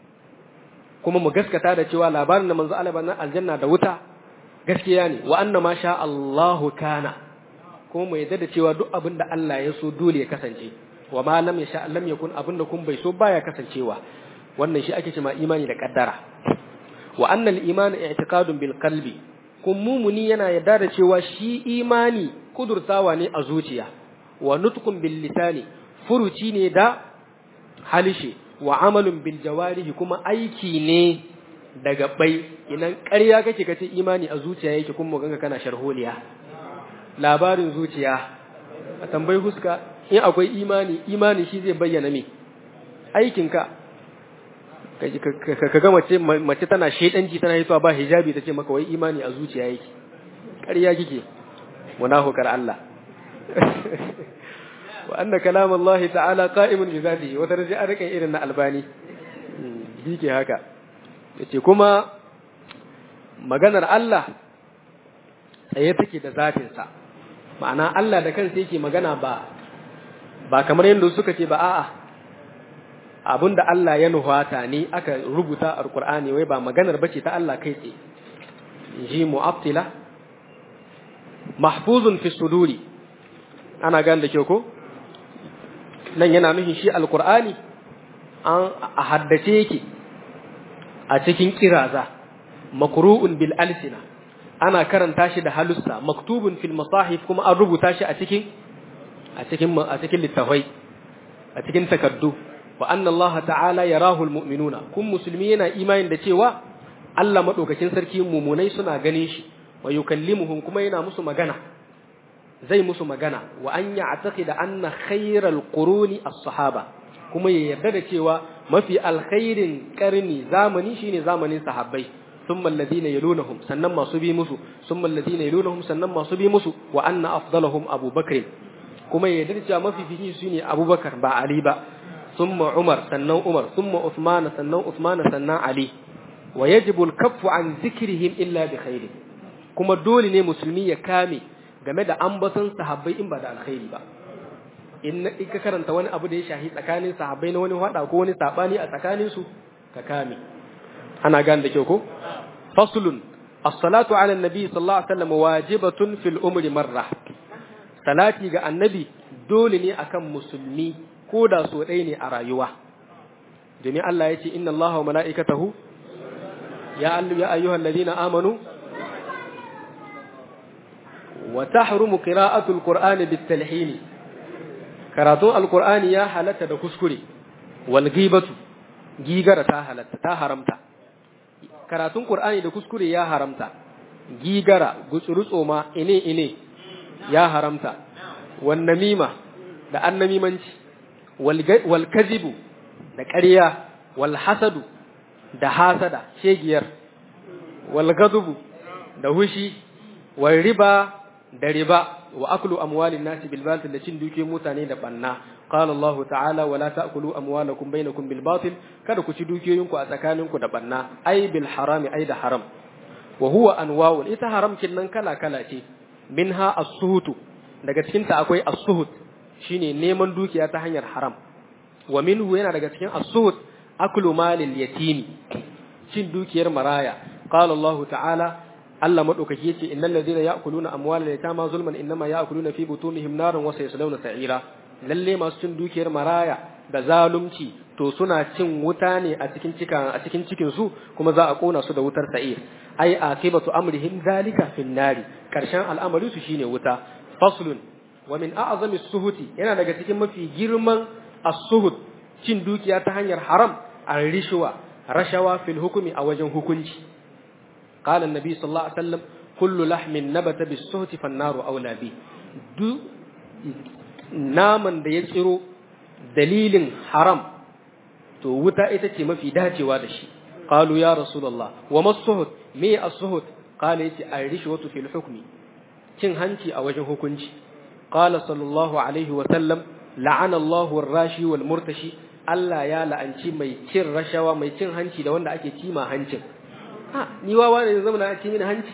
kuma mu gaskata da cewa labarin da manzon Allah ya bada aljanna da wuta gaskiya ne wa anna ma sha Allahu kana kuma mu yadda da cewa duk abin da Allah ya so dole ya kasance wa ma lam yasha lam yakun abinda kun bai so baya kasancewa wannan shi ake cewa imani da kaddara wa anna al-iman i'tiqadun bil qalbi kun mumuni yana yarda da cewa shi imani kudurtawa ne a zuciya wa nutqun bil lisani furuci ne da halishe wa amalun bil jawarihi kuma aiki ne da gabbai idan ƙarya kake kace imani a zuciya yake kuma ganga kana sharholiya labarin zuciya a tambayi huska in akwai imani imani shi zai bayyana me aikinka ka ga mace mace tana shedanci tana yi ba hijabi tace maka wai imani a zuciya yake ƙarya kike munafukar Allah wa anna kalam Allah ta'ala qa'imun bi zatihi wata raji an rika irin na albani bike haka yace kuma maganar Allah tsaye take da zatinsa ma'ana Allah da kansa yake magana ba ba kamar yadda suka ce ba a'a abinda Allah ya nuhata ne aka rubuta a Qur'ani wai ba maganar bace ta Allah kai tsaye ji mu'attila mahfuzun fi suduri ana gane da kyau ko nan yana nufin shi alqur'ani an a haddace yake a cikin kiraza makru'un bil alsina ana karanta shi da halussa maktubun fil masahif kuma an rubuta shi a cikin a cikin a cikin littafai a cikin takaddu wa anna Allah ta'ala yarahu almu'minuna kun musulmi yana imanin da cewa Allah madaukakin sarki mumunai suna ganin shi wa yukallimuhum kuma yana musu magana zai musu magana wa an ya'taqida anna khayral quruni as-sahaba kuma ya yarda da cewa mafi alkhairin karni zamani shine zamanin sahabbai thumma alladhina yalunhum sannan masu bi musu thumma alladhina yalunhum sannan masu bi musu wa anna afdalahum abubakar kuma ya yarda cewa mafifici su ne abubakar ba ali ba summa umar sannan umar summa usman sannan usman sannan ali wa yajibu al-kaffu an zikrihim illa bi khairi kuma dole ne musulmi ya kame game da ambaton sahabbai in ba da alkhairi ba in ka karanta wani abu da ya shahi tsakanin sahabbai na wani hada ko wani sabani a tsakanin su ka kame ana gane da kyau ko faslun as-salatu ala an-nabi sallallahu alaihi wasallam wajibatun fil umri marra salati ga annabi dole ne akan musulmi ko da so ɗaya ne a rayuwa domin Allah ya ce inna Allah wa mala'ikatahu ya ya ayyuhal ladina amanu wa tahrumu qira'atul qur'ani bit talhin karatun alqur'ani ya halatta da kuskure wal ghibatu gigara ta halatta ta haramta karatun qur'ani da kuskure ya haramta gigara gutsurutso ma ine ine ya haramta wan namima da annamimanci wal kazibu da ƙarya wal hasadu da hasada shegiyar wal ghadab da hushi wal riba da riba wa aklu amwalin nasi bil batil da cin dukiyoyin mutane da banna qala Allah ta'ala wala ta'kulu amwalakum bainakum bil batil kada ku ci dukiyoyinku a tsakaninku da banna ai bil harami ai da haram wa huwa anwa'u ita haram nan kala kala ce minha as-suhut daga cikin ta akwai as-suhut shine neman dukiya ta hanyar haram wa minhu yana daga cikin as-suhut aklu malil yatimi cin dukiyar maraya qala Allah ta'ala Allah madaukaki yace innal ladina ya'kuluna amwalal yatama zulman innama ya'kuluna fi butunihim naran wa sayaslawna sa'ira lalle masu cin dukiyar maraya da zalunci to suna cin wuta ne a cikin cika a cikin cikin su kuma za a kona su da wutar sa'ir ai akibatu amrihim zalika fin nari karshen al'amari su shine wuta faslun wa min a'zami suhuti yana daga cikin mafi girman as-suhut cin dukiya ta hanyar haram ar-rishwa rashawa fil hukumi a wajen hukunci qala an-nabi sallallahu alaihi wasallam kullu lahmin nabata bis-suhti fan-naru awla bi du naman da ya tsiro dalilin haram to wuta ita ce mafi dacewa da shi qalu ya rasulullah wa masuhut me as-suhut qala yace ar-rishwatu fil hukmi cin hanci a wajen hukunci qala sallallahu alaihi wa sallam la'ana Allahu ar-rashi wal murtashi Allah ya la'anci mai cin rashawa mai cin hanci da wanda ake cima hancin ha ni wawa ne zama na ci mini hanci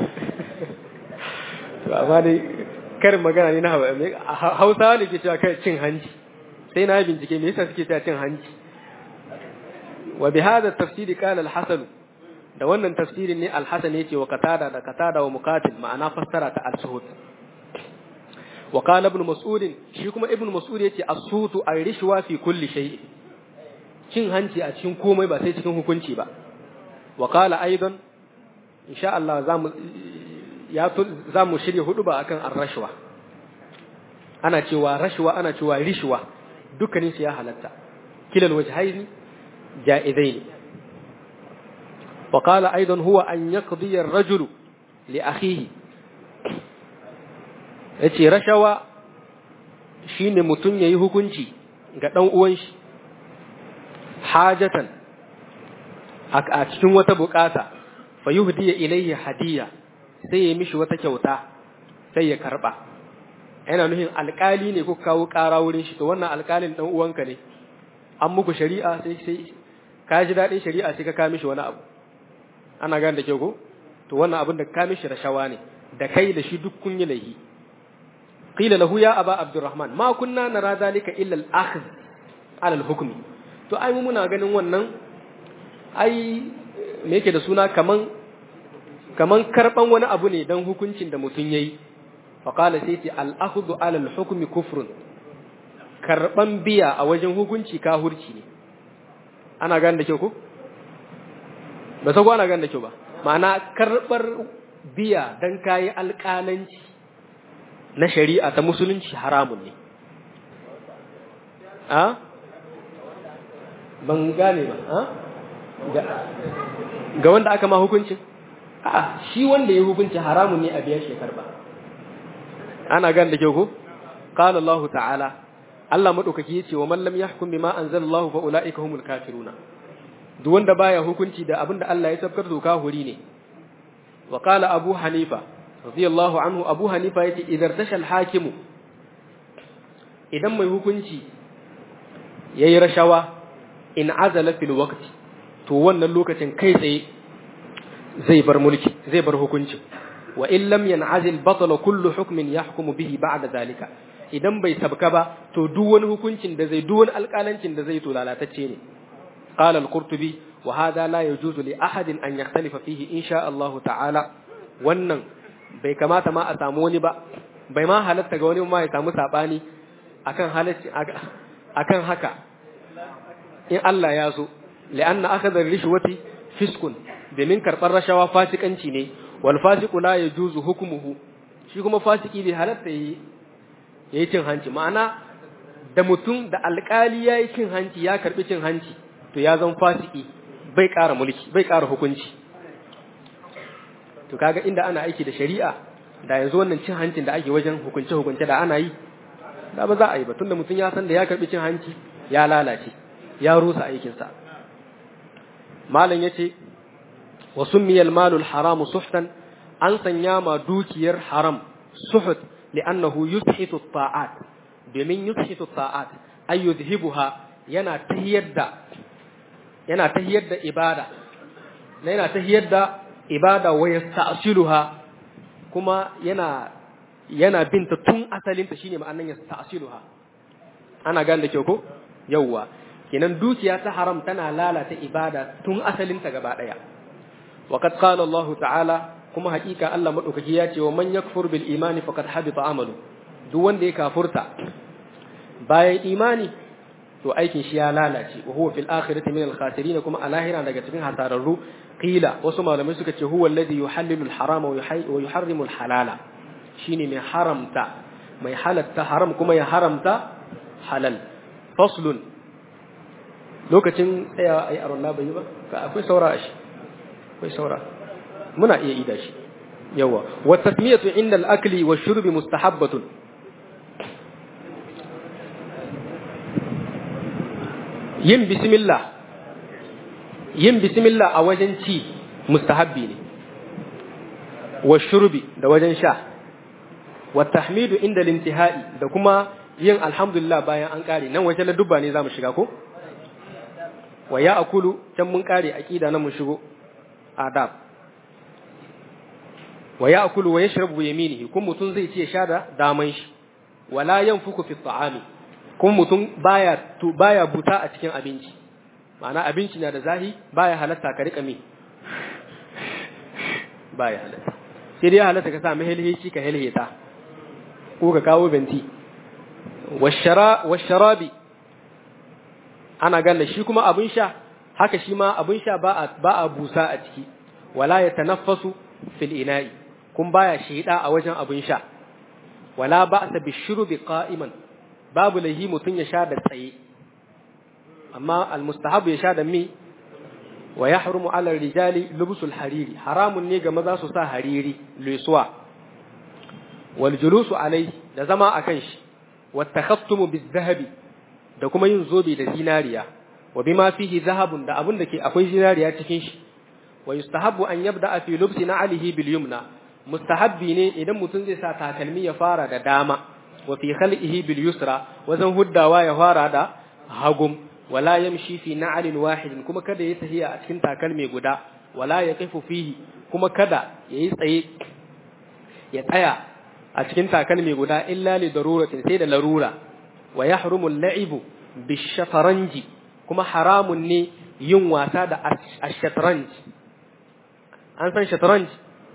to amma dai karin magana ne na Hausawa ne ke cewa kai cin hanci sai na bincike me yasa suke cewa cin hanci wa bi hada tafsiri qala al-hasan da wannan tafsirin ne al-hasan yace wa qatada da qatada wa muqatil ma'ana fassara ta al-suhud wa qala ibn mas'ud shi kuma ibn mas'ud yace as-suhutu ar-rishwa fi kulli shay cin hanci a cikin komai ba sai cikin hukunci ba wa qala aidan insha Allah zamu ya zamu shirye hudu ba akan ar-rashwa ana cewa rashwa ana cewa rishwa dukkanin su ya halatta kilal wajhaini جائزين وقال أيضا هو أن يقضي الرجل لأخيه yace rashawa shine mutum yayi hukunci ga dan uwan shi hajatan a cikin wata bukata fa yuhdiya ilayhi hadiya sai ya mishi wata kyauta sai ya karba yana nuhin alkali ne kuka kawo ƙara wurin shi to wannan alkalin dan uwanka ne an muku shari'a sai sai ka ji daɗin shari'a sai ka ka mishi wani abu ana gane da ke ko to wannan abin da ka mishi rashawa ne da kai da shi duk kun yi laifi qila lahu ya aba abdurrahman ma kunna nara zalika illa al-akhdh ala al-hukm to ai muna ganin wannan ai me yake da suna kaman kaman karban wani abu ne dan hukuncin da mutun yayi fa qala sai ce al-akhdhu ala al-hukm kufrun karban biya a wajen hukunci kahurci ne ana gane da kyau ko ba sai ana gane da kyau ba ma'ana karbar biya dan kayi alƙalanci na shari'a ta musulunci haramun ne a ban gane ba a ga wanda aka ma hukuncin a shi wanda ya hukunci haramun ne a biya shekar ba ana gane da kyau ko qala Allah ta'ala Allah madaukaki yace wa man lam yahkum bima anzalallahu fa ulaika humul kafiruna duk wanda baya hukunci da abinda Allah ya sabkar doka huri ne wa qala abu hanifa radiyallahu anhu abu hanifa yace idan tashal hakimu idan mai hukunci yayi rashawa in azala fil waqti to wannan lokacin kai tsaye zai bar mulki zai bar hukunci wa in lam yan'azil batala kullu hukmin yahkumu bihi ba'da zalika idan bai sabka ba to duk wani hukuncin da zai duk wani alƙalancin da zai to lalatacce ne qala al-qurtubi wa hadha la yajuzu li ahadin an yakhtalifa fihi insha Allah ta'ala wannan bai kamata ma a samu wani ba bai ma halatta ga wani ma ya samu sabani akan halacci akan haka in Allah ya so li'anna akhadha rishwati fiskun domin karɓar rashawa fasikanci ne wal fasiqu la yajuzu hukmuhu shi kuma fasiki bai halatta yi yayi cin hanci ma'ana da mutum da alƙali yayi cin hanci ya karbi cin hanci to ya zama fasiki bai ƙara mulki bai ƙara hukunci to kaga inda ana aiki da shari'a da yanzu wannan cin hancin da ake wajen hukunce hukunce da ana yi da ba za a yi ba tunda mutum ya san da ya karbi cin hanci ya lalace ya rusa aikinsa malam yace wa summiyal malul haramu suhtan an sanya ma dukiyar haram suhut li'annahu yushitu ta'at domin yushitu ta'at ay yuzhibuha yana tahiyar da yana tahiyar da ibada yana tahiyar da ibada wa yasta'siluha kuma yana yana binta tun asalinta shine ma'anan yasta'siluha ana gane da kyau ko yawwa kenan dukiya ta haram tana lalata ibada tun asalinta gaba daya وقد قال الله تعالى kuma hakika Allah madaukaki ya ce wa man yakfur bil imani faqad habita amalu duk wanda ya kafurta bayan imani to aikin shi ya lalace wa huwa fil akhirati min al khasirin kuma a lahira daga cikin hasararru qila wasu malamai suka ce huwa alladhi yuhallilu al harama wa yuharrimu al halala shine mai haramta mai halatta haram kuma ya haramta halal faslun lokacin tsayawa ayi aron bai yi ba akwai saura a shi akwai saura muna iya ida shi yawa wa tasmiyatu inda al-akli wa shurbi mustahabbatun yin bismillah yin bismillah a wajen ci mustahabbi ne wa shurbi da wajen sha wa tahmidu inda al-intihai da kuma yin alhamdulillah bayan an kare nan wajen ladubba ne zamu shiga ko wa ya akulu can mun kare aqida nan mun shigo adab wa ya'kulu wa yashrabu bi yaminihi kun mutun zai ce sha da daman shi wala yanfuku fi ta'ami kun mutun baya to baya buta a cikin abinci ma'ana abinci na da zahi baya halatta ka rika mi baya halatta sai dai halatta ka sa mahilhici ka hilheta ko ka kawo benti washara washarabi ana ganda shi kuma abin sha haka shi ma abin sha ba a ba a busa a ciki wala ya tanaffasu fil ina'i kun baya shida a wajen abin sha wala ba'sa bishrubi qa'iman babu lahi mutun ya sha da tsaye amma almustahabu ya sha da mi wa yahrumu 'ala rijali lubsul hariri haramun ne ga maza su sa hariri lesuwa wal julusu alai da zama akan shi wat takhattumu biz-zahabi da kuma yin zobe da zinariya wa bima fihi zahabun da abun da ke akwai zinariya cikin shi wa yustahabbu an yabda fi lubsi na'alihi bil yumna mustahabbi ne idan mutum zai sa takalmi ya fara da dama wa fi khalqihi bil yusra wajen huddawa ya fara da hagum wala yamshi fi na'alin wahidin kuma kada ya tahiya a cikin takalmi guda wala yaqifu fihi kuma kada yayi tsaye ya tsaya a cikin takalmi guda illa li daruratin sai da larura wa yahrumu al-la'ibu bish-shataranji kuma haramun ne yin wasa da ash-shatranj an san shatranj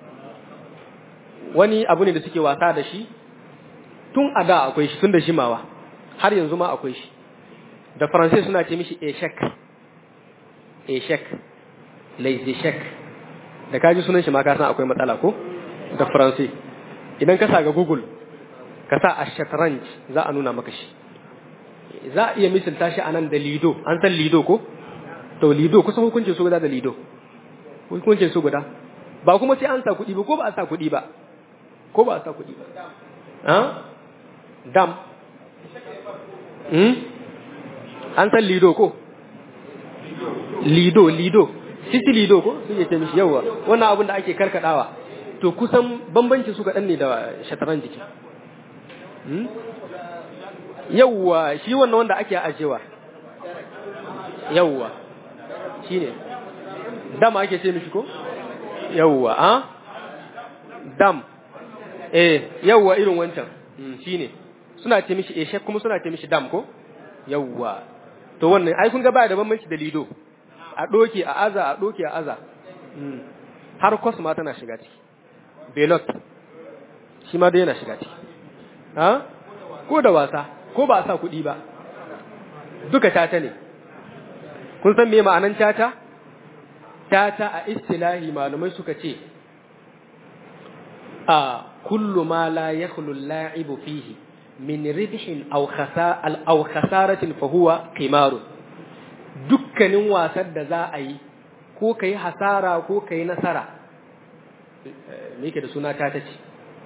wani abu ne da suke wasa da shi tun a da akwai shi tun da shimawa har yanzu ma akwai shi da faransai suna ce mishi eshek eshek laissez da kaji sunan shi ma ka san akwai matsala ko da faransai idan ka sa ga google ka sa ash-shatranj za a nuna maka shi za a iya misalta shi anan da lido an san lido ko to lido kusan hukuncin su guda da lido hukuncin su guda ba kuma sai an sa kuɗi ba ko ba a sa kuɗi ba ko ba a sa kuɗi ba ha dam hmm an san lido ko lido lido sisi lido ko sun ce mishi yawa wannan abin da ake karkadawa to kusan bambancin su kaɗan ne da shataran jiki yawwa shi wannan wanda ake ajewa yawwa shi ne dam ake ce mishi ko yawwa a dam eh yawwa irin wancan shi ne suna ce mishi eshek kuma suna ce mishi dam ko yawwa to wannan ai kun ga baya da bambanci da lido a doke a aza a doke a aza har kos ma tana shiga ciki belot shi ma dai yana shiga ciki ha ko da wasa ko ba a sa kuɗi ba duka tata ne kun san me ma'anan tata tata a istilahi malumai suka ce a kullu ma la yakhlu al-la'ibu fihi min ribhin aw khasa'al aw khasaratin fa huwa qimarun dukkanin wasan da za a yi ko kai hasara ko kai nasara me yake da suna tata ce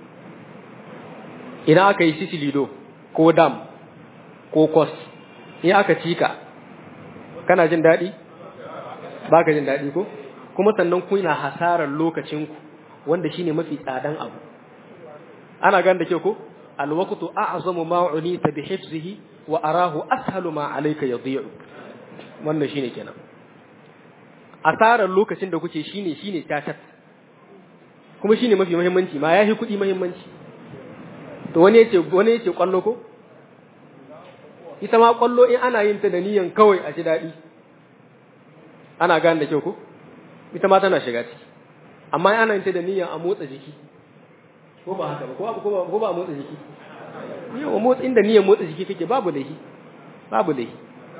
ina aka yi sisilido ko dam ko kos in aka cika kana jin daɗi ba ka jin daɗi ko kuma sannan kuna hasarar lokacinku wanda shine mafi tsadan abu ana gan da ke ko alwaqtu a'zamu ma unita bi hifzihi wa arahu ashalu ma alayka yadhi'u wannan shine kenan asarar lokacin da kuke shine shine tatat kuma shine mafi muhimmanci ma yahi kuɗi muhimmanci to wani yace wani yace kwallo ko ita ma kwallo in ana yin ta da niyan kawai a ji daɗi ana gane da kyau ko ita ma tana shiga ciki amma ana yin ta da niyan a motsa jiki ko ba haka ba ko ba a motsa jiki yawa motsa inda niyan motsa jiki kake babu laifi babu laifi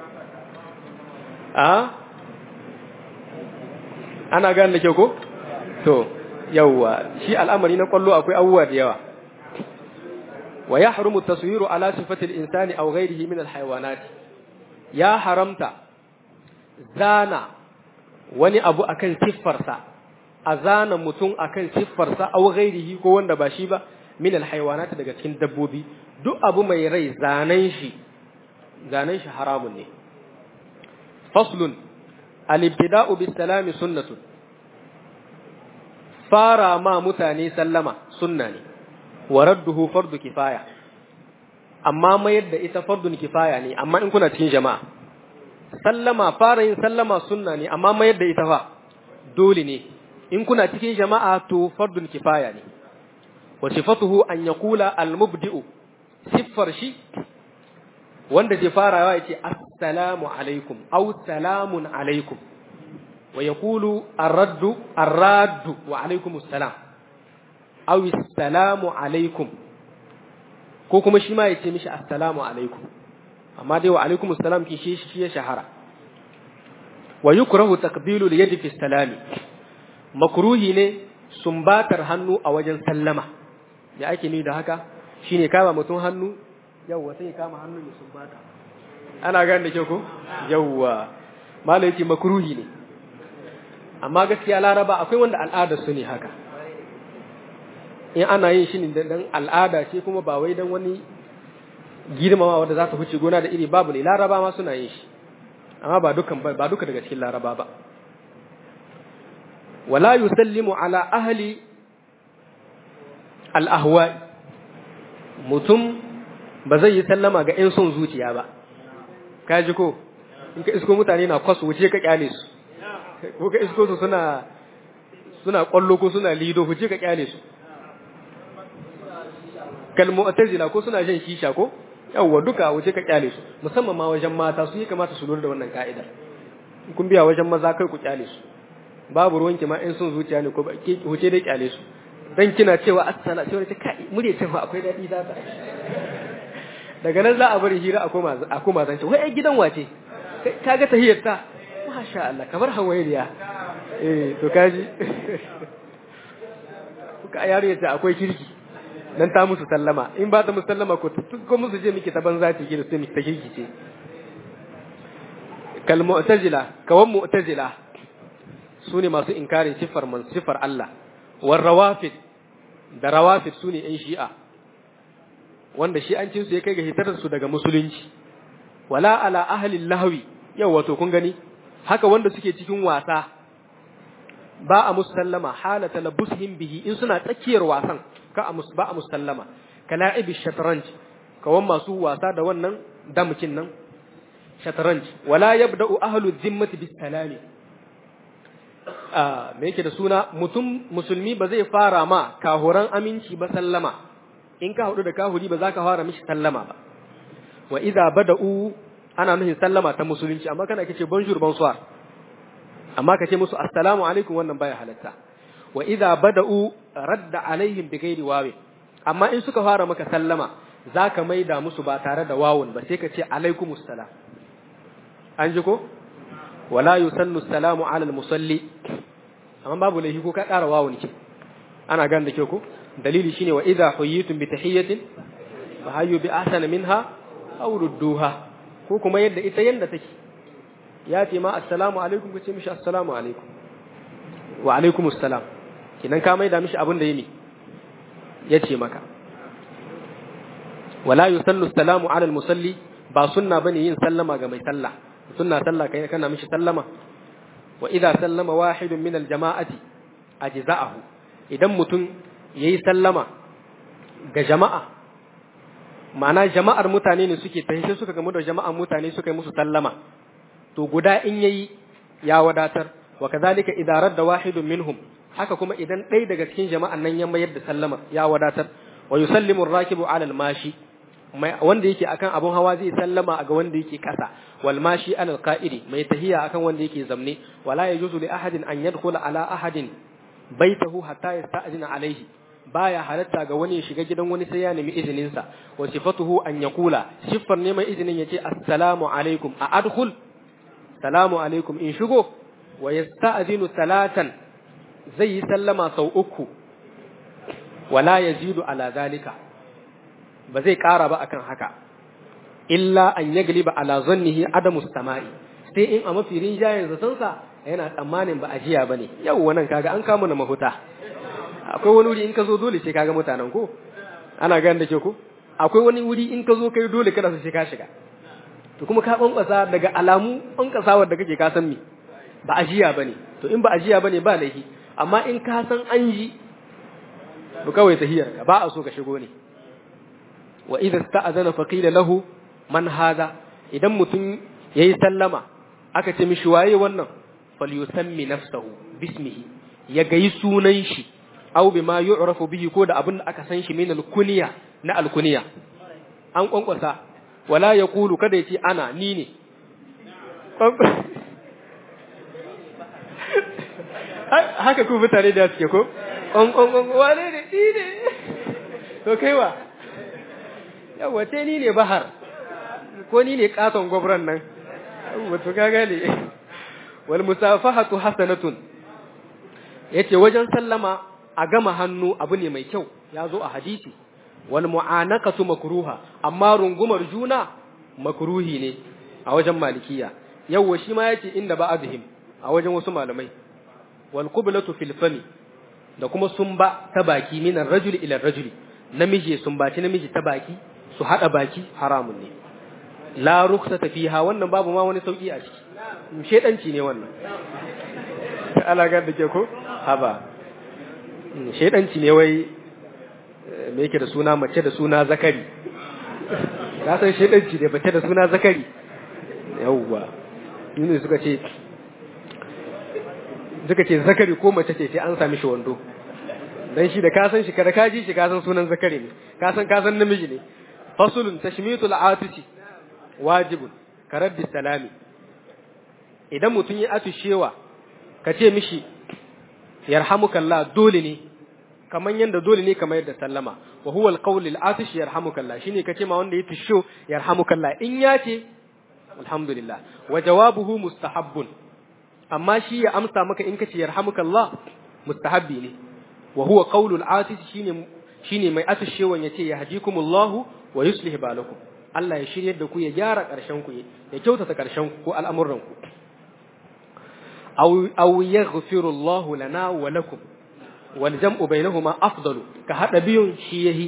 a ana gane da kyau ko to yawa shi al'amari na kwallo akwai abubuwa da yawa wa yahrumu taswiru ala sifati al-insani aw ghayrihi min al-hayawanat ya haramta zana wani abu akan siffarsa a zana mutum akan siffarsa aw ghairihi ko wanda ba shi ba min al-hayawanat daga cikin dabbobi duk abu mai rai zanen shi zanen shi haramun ne faslun al-ibtida'u bis-salami sunnatun fara ma mutane sallama sunna ne wa radduhu fardu kifaya amma mayar da ita fardun kifaya ne amma in kuna cikin jama'a sallama fara yin sallama sunna ne amma mayar da ita fa dole ne in kuna cikin jama'a to fardun kifaya ne wa sifatuhu an yaqula al-mubdi'u siffar shi wanda zai farawa yace assalamu alaikum aw salamun alaikum wa yaqulu ar-raddu ar-raddu wa alaikum assalam aw assalamu alaikum ko kuma shi ma yace mishi assalamu alaikum amma dai wa alaikum assalam ki shi shi ya shahara wa yukrahu takbilu al-yadi fi salami makruhi ne sumbatar hannu a wajen sallama da ake ni da haka shine kama mutum hannu yawwa sai kama hannu ya sumbata ana gane da kyau ko yawwa malai yake makruhi ne amma gaskiya laraba akwai wanda al'adar su ne haka in ana yin shi ne dan al'ada ce kuma ba wai dan wani girmama wanda za ta huce gona da iri babu ne laraba ma suna yin shi amma ba dukan ba duka daga cikin laraba ba wala yusallimu ala ahli al-ahwa mutum ba zai yi sallama ga 'yan son zuciya ba ka ji ko in ka isko mutane na kwasu wuce ka kyale su ko ka isko su suna suna kwallo ko suna lido wuce ka kyale su kalmu atazila ko suna shan shisha ko yawwa duka wuce ka kyale su musamman ma wajen mata su yi kamata su lura da wannan ka'idar kun biya wajen maza kai ku kyale su babu ruwanki ma 'yan son zuciya ne ko ba wuce dai kyale su dan kina cewa assala sai wani ce kai murya ce fa akwai dadi za ta daga nan za a bari hira a koma a koma zance wai ai gidan wace kaga tahiyar ta masha Allah kamar hawailiya eh to kaji kuka yaro yace akwai kirki dan ta musu sallama in ba ta musu sallama ko ko musu je miki ta banza ce ki da sai miki ta kirki ce kal mu'tazila kawan mu'tazila sune masu inkarin sifar man sifar Allah war rawafid da rawafid sune yan shi'a wanda shi'ancin su ya kai ga hitar su daga musulunci wala ala ahli lahwi yau wato kun gani haka wanda suke cikin wasa ba a musallama halata labushim bihi in suna tsakiyar wasan ka a ba a musallama kala'ibi shatranj kawan masu wasa da wannan damkin nan shatranj wala yabda'u ahlu dhimmati bis salami me yake da suna mutum musulmi ba zai fara ma kahuran aminci ba sallama in ka hudu da kahuri ba za ka fara mishi sallama ba wa idza bada'u ana nufin sallama ta musulunci amma kana kace bonjour bonsoir amma kace musu assalamu alaikum wannan baya halatta wa idza bada'u radda alaihim bi ghairi wawi amma in suka fara maka sallama zaka maida musu ba tare da wawun ba sai ka ce alaikumus salam an ji ko wala yusallu salamu ala al-musalli amma babu laifi ko ka ƙara wawun ki ana gan da ke ko dalili shine wa idha huyitum bi tahiyatin fa hayyu bi ahsana minha aw rudduha ko kuma yadda ita yanda take ya ce ma assalamu alaikum ku ce mishi assalamu alaikum wa alaikum assalam kinan ka maida mishi abin da yimi ya ce maka wala yusallu salamu ala al-musalli ba sunna bane yin sallama ga mai sallah sunna sallah kai kana mishi sallama wa idza sallama wahidun min al-jama'ati ajza'ahu idan mutum yayi sallama ga jama'a ma'ana jama'ar mutane ne suke tafi sai suka gamu da jama'ar mutane suka yi musu sallama to guda in yayi ya wadatar wa kadhalika idza radda wahidun minhum haka kuma idan ɗaya daga cikin jama'an nan ya mayar da sallama ya wadatar wa yusallimu ar-rakibu 'ala al-mashi wanda yake akan abun hawa zai sallama ga wanda yake kasa wal mashi 'ala al-qa'idi mai tahiya akan wanda yake zamne wala yajuzu li ahadin an yadkhula ala ahadin baitahu hatta yasta'zina alayhi baya halatta ga wani ya shiga gidan wani sai ya nemi izinin sa wa sifatuhu an yaqula siffar neman izinin yace assalamu alaikum a adkhul salamu alaikum in shigo wa yasta'zinu salatan zai yi sallama sau uku wala yazidu ala zalika ba zai ƙara ba akan haka illa an yagliba ala zannihi adamu sama'i sai in a mafi rinjayen zatonsa yana tsammanin ba ajiya bane yau wannan kaga an kama na mahuta akwai wani wuri in ka zo dole sai kaga mutanen ko ana gani da ke ko akwai wani wuri in ka zo kai dole kada su sai ka shiga to kuma ka bankwasa daga alamu bankasawar da kake ka san me ba ajiya bane to in ba ajiya bane ba laifi amma in ka san an ji to kawai tahiyar ka ba a so ka shigo ne wa idza sta'azana fa qila lahu man hadha idan mutum yayi sallama aka ce mishi waye wannan falyusammi nafsahu bismihi ya gayi sunan shi aw bima yu'rafu bihi ko da abin da aka san shi min al-kunya na al-kunya an kwankwasa wala yaqulu kada yace ana ni ne haka ku mutane da suke ko on on on wane ne ni ne to kaiwa yawa te ni ne bahar ko ni ne katon gwabran nan wato ka gane wal musafahatu hasanatun yace wajen sallama a gama hannu abu ne mai kyau ya zo a hadisi wal mu'anaqatu makruha amma rungumar juna makruhi ne a wajen malikiya yawa shi ma yace inda ba azhim a wajen wasu malamai wal qiblatu fil fami da kuma sumba ta baki minan rajuli ila rajuli namiji sumbaci namiji ta baki su hada baki haramun ne la rukhsata fiha wannan babu ma wani sauki a ciki shedanci ne wannan ala ga da ke ko haba shedanci ne wai me yake da suna mace da suna zakari ka san shedanci ne mace da suna zakari yawwa yuni suka ce suka ce zakari ko mace ce sai an sami shi wando dan shi da ka san shi kada ka ji shi ka san sunan zakari ne ka san ka san namiji ne fasulun tashmitul atisi wajibun karaddi salami idan mutum ya atushewa ka ce mishi yarhamukallah dole ne kaman yanda dole ne kamar yadda sallama wa huwa alqawl al-atish yarhamukallah shine kace ma wanda ya tusho yarhamukallah in ya ce alhamdulillah wa jawabuhu mustahabbun amma shi ya amsa maka in kace yarhamukallah mustahabbi ne wa huwa qawl al-atish shine shine mai atushewan yace yahdikumullahu wa yuslih balakum Allah ya shiryar da ku ya gyara ƙarshen ku ya kyautata ƙarshen ku ko al'amuran ku aw aw yaghfiru Allah lana wa lakum wal jam'u bainahuma afdalu ka hada biyun shi yahi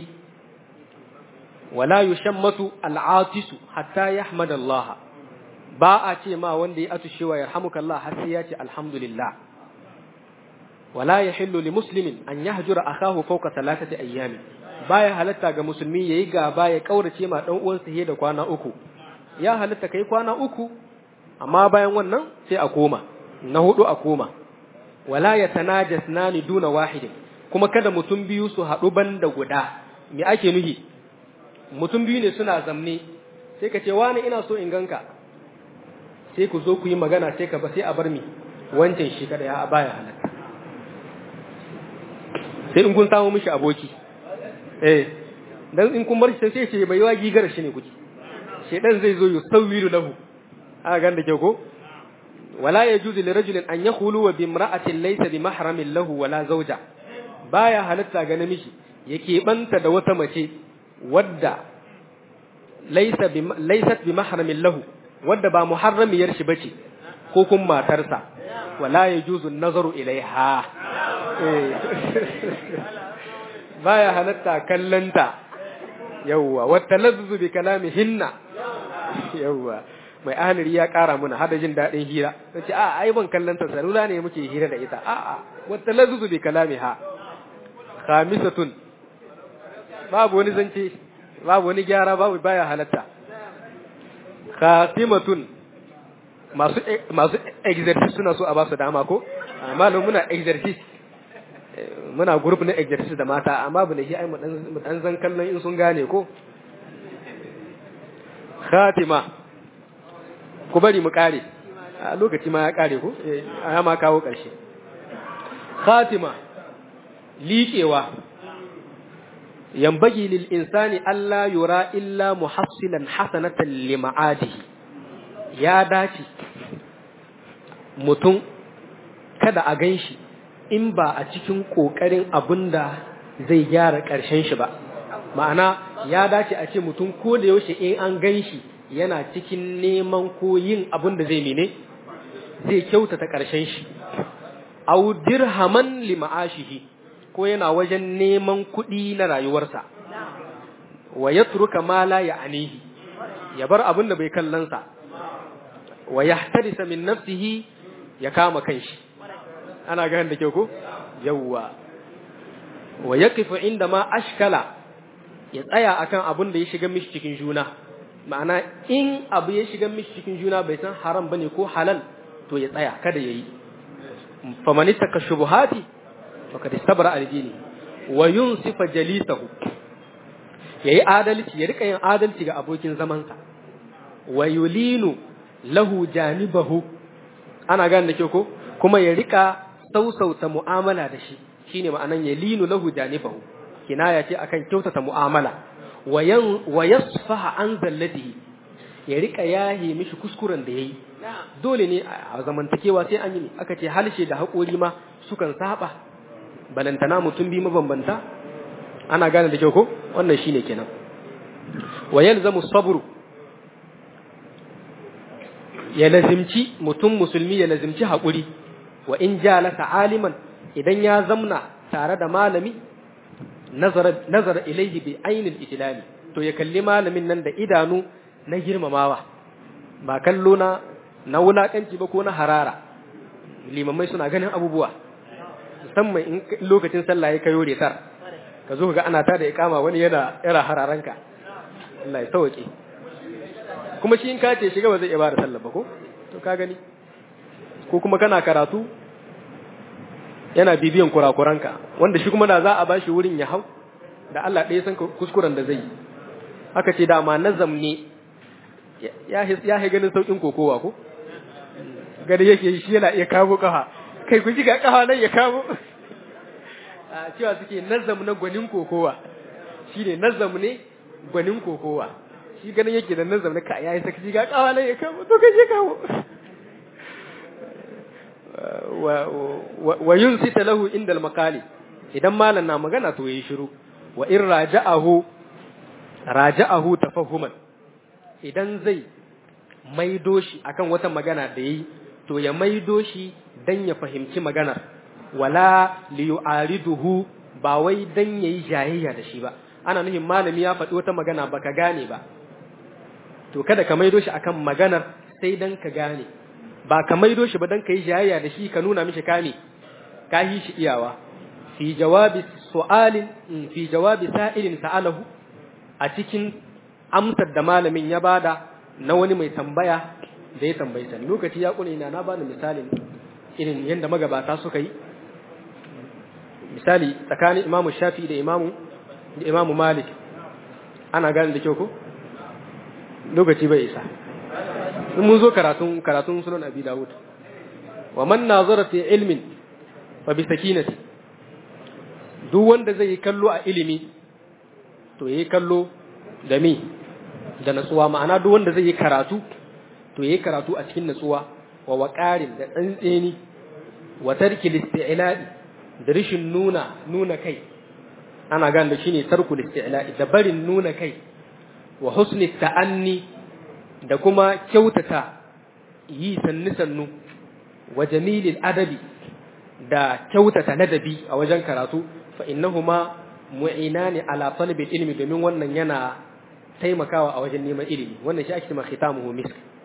wala yushammatu al'atisu hatta yahmad Allah ba a ce ma wanda ya atushewa yarhamuka Allah har sai ya ce alhamdulillah wala yahillu li muslimin an yahjura akahu fawqa thalathati ayyamin baya halatta ga musulmi yayi gaba ya kaurace ma dan uwansa he da kwana uku ya halatta kai kwana uku amma bayan wannan sai a koma na hudu a koma wala yatanajasnani duna wahidin kuma kada mutum biyu su haɗu banda guda me ake nuhi mutum biyu ne suna zamne sai ka ce wani ina so in ganka sai ku zo ku yi magana sai ka ba sai a bar mi wancan shi kada ya baya halatta sai in kun samu mishi aboki eh dan in kun bar shi sai ce bai yawa gigar shi ne kuke shedan zai zo yusawiru lahu aka ganda ke ko wala yajuzu li rajulin an yakhulu wa bi imra'atin laysa bi mahramin lahu wala zawja baya halatta ga namiji yake banta da wata mace wadda laysa bi laysat bi mahramin lahu wadda ba muharramiyar shi bace ko kun matarsa wala yajuzu an-nazaru ilaiha baya halatta kallanta yawwa wata lazzu bi kalamihinna yawwa mai ahaniri ya ƙara muna hada jin daɗin hira ta ce a ai ban kallon ta salula ne muke hira da ita a a wata lazuzu bi kalami ha khamisatun babu wani zance babu wani gyara babu baya halatta khatimatun masu masu exercice suna so a ba su dama ko amma muna exercice muna group na exercice da mata amma bu ne shi ai mu dan zan kallon in sun gane ko khatima ku bari mu kare a lokaci ma ya kare ko a ma kawo karshe khatima liƙewa yambagi lil insani alla yura illa muhassilan hasanatan li ma'adihi ya dace mutum kada a ganshi in ba a cikin ƙoƙarin abin da zai gyara ƙarshen shi ba ma'ana ya dace a ce mutum ko da yaushe in an gan shi yana cikin neman ko yin abin da zai mene zai kyautata ƙarshen shi au dirhaman li ma'ashihi ko yana wajen neman kuɗi na rayuwarsa wa yatruka ma la ya'nihi ya bar abin da bai kallansa wa yahtarisa min nafsihi ya kama kanshi ana ganin da kyau ko yawwa wa yaqifu inda ma ashkala ya tsaya akan abin da ya shiga mishi cikin juna ma'ana in abu ya shiga mishi cikin juna bai san haram bane ko halal to ya tsaya kada yayi faman ittaka shubuhati faqad istabra al-dini wa yunsifa jalisahu yayi adalci ya rika yin adalci ga abokin zamansa wa yulinu lahu janibahu ana gane da kyau ko kuma ya rika sausauta mu'amala da shi shine ma'anan ya linu lahu janibahu kinaya ce akan kyautata mu'amala wa yasfaha an zallatihi ya rika yahe mishi kuskuren da yayi dole ne a zamantakewa sai an yi aka ce halshe da haƙori ma sukan saba balantana mutum bi mabambanta ana gane da kyau ko wannan shine kenan wa yalzamu sabru ya lazimci mutum musulmi ya lazimci haƙuri wa in jalasa aliman idan ya zamna tare da malami nazara ilaihi bi ainil itilali to ya kalli malamin nan da idanu na girmamawa ba kallo na na wulakanci ba ko na harara limamai suna ganin abubuwa musamman in lokacin sallah ya kayo retar ka zo ga ana ta da ikama wani yana yara hararanka Allah ya sauke kuma shi in ka ce shiga ba zai iya bada sallah ba ko to ka gani ko kuma kana karatu yana bibiyan kurakuranka wanda shi kuma da za a bashi wurin ya hau da Allah ɗaya san kuskuren da zai yi aka ce dama nazam ne ya ya ganin saukin kokowa ko gari yake shi yana iya kawo kafa kai ku ga kafa nan ya kawo a cewa suke nazam na gwanin kokowa shine nazam ne gwanin kokowa shi ganin yake da nazam na ka yayi sakaci ga kafa nan ya kawo to kaje kawo wa yunsita lahu inda al-maqali idan malan na magana to yayi shiru wa in raja'ahu raja'ahu tafahuman idan zai maido shi akan wata magana da yayi to ya maido shi dan ya fahimci maganar wala li yu'ariduhu ba wai dan yayi jayayya da shi ba ana nufin malami ya faɗi wata magana baka gane ba to kada ka maido shi akan maganar sai dan ka gane ba ka maido shi ba dan ka yi jayayya da shi ka nuna mishi kame ka yi shi iyawa fi jawabi su'alin fi jawabi sa'ilin sa'alahu a cikin amsar da malamin ya bada na wani mai tambaya da ya tambayi sa lokaci ya kune ina na bani misalin irin yadda magabata suka yi misali tsakanin imamu shafi da imamu da imamu malik ana gane da kyau ko lokaci bai isa in mun zo karatun karatun sunan abi dawud wa man nazara fi ilmin fa bi sakinati duk wanda zai yi kallo a ilimi to yayi kallo da me da natsuwa ma'ana duk wanda zai yi karatu to yayi karatu a cikin natsuwa wa waqarin da tsantseni wa tarki listi'la'i da rishin nuna nuna kai ana gane da shine tarku listi'la'i da barin nuna kai wa husni ta'anni da kuma kyautata yi sannu sannu wa jamilil adabi da kyautata ladabi a wajen karatu fa innahuma mu'inani ala talabil ilmi domin wannan yana taimakawa a wajen neman ilimi wannan shi ake cewa khitamuhu misk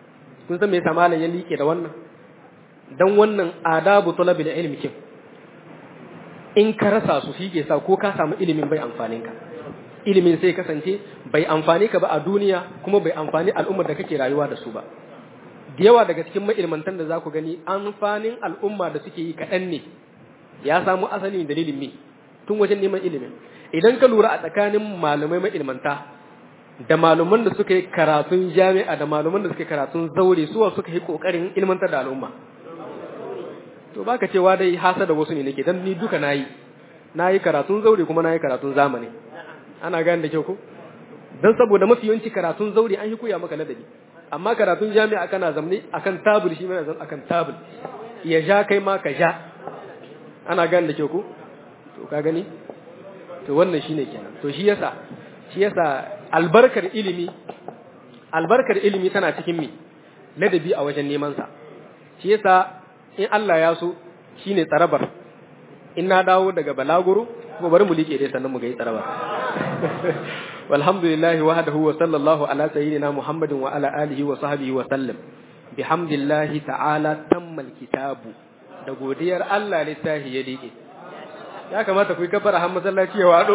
kun san me yasa malam ya liƙe da wannan dan wannan adabu talabil ilmi kin in ka rasa su shi ke sa ko ka samu ilimin bai amfanin ka ilimin sai kasance bai amfani ka ba a duniya kuma bai amfani al'ummar da kake rayuwa da su ba da yawa daga cikin ma'ilmantan da za ku gani amfanin al'umma da suke yi kaɗan ne ya samu asali dalilin me tun wajen neman ilimin idan ka lura a tsakanin malamai ma'ilmanta da malaman da suka yi karatun jami'a da malaman da suka yi karatun zaure suwa suka yi kokarin ilmantar da al'umma to baka cewa dai hasa da wasu ne nake dan ni duka nayi nayi karatun zaure kuma nayi karatun zamani ana gane da kyau ko dan saboda mafi yawanci karatun zaure an yi koya maka ladabi amma karatun jami'a kana zamne akan tabul shi mai zan akan tabul ya ja kai ma ka ja ana gane da kyau ko to ka gani to wannan shine kenan to shi yasa shi yasa albarkar ilimi albarkar ilimi tana cikin mi ladabi a wajen neman sa shi yasa in Allah ya so shine tsarabar in na dawo daga balaguro kuma bari mu liƙe dai sannan mu ga yi tsarabar walhamdulillahi wahdahu wa sallallahu ala sayyidina muhammadin wa ala alihi wa sahbihi wa sallam bihamdillahi ta'ala tammal kitabu da godiyar Allah littafi ya liƙe ya kamata ku yi kafara har masallaci ya wado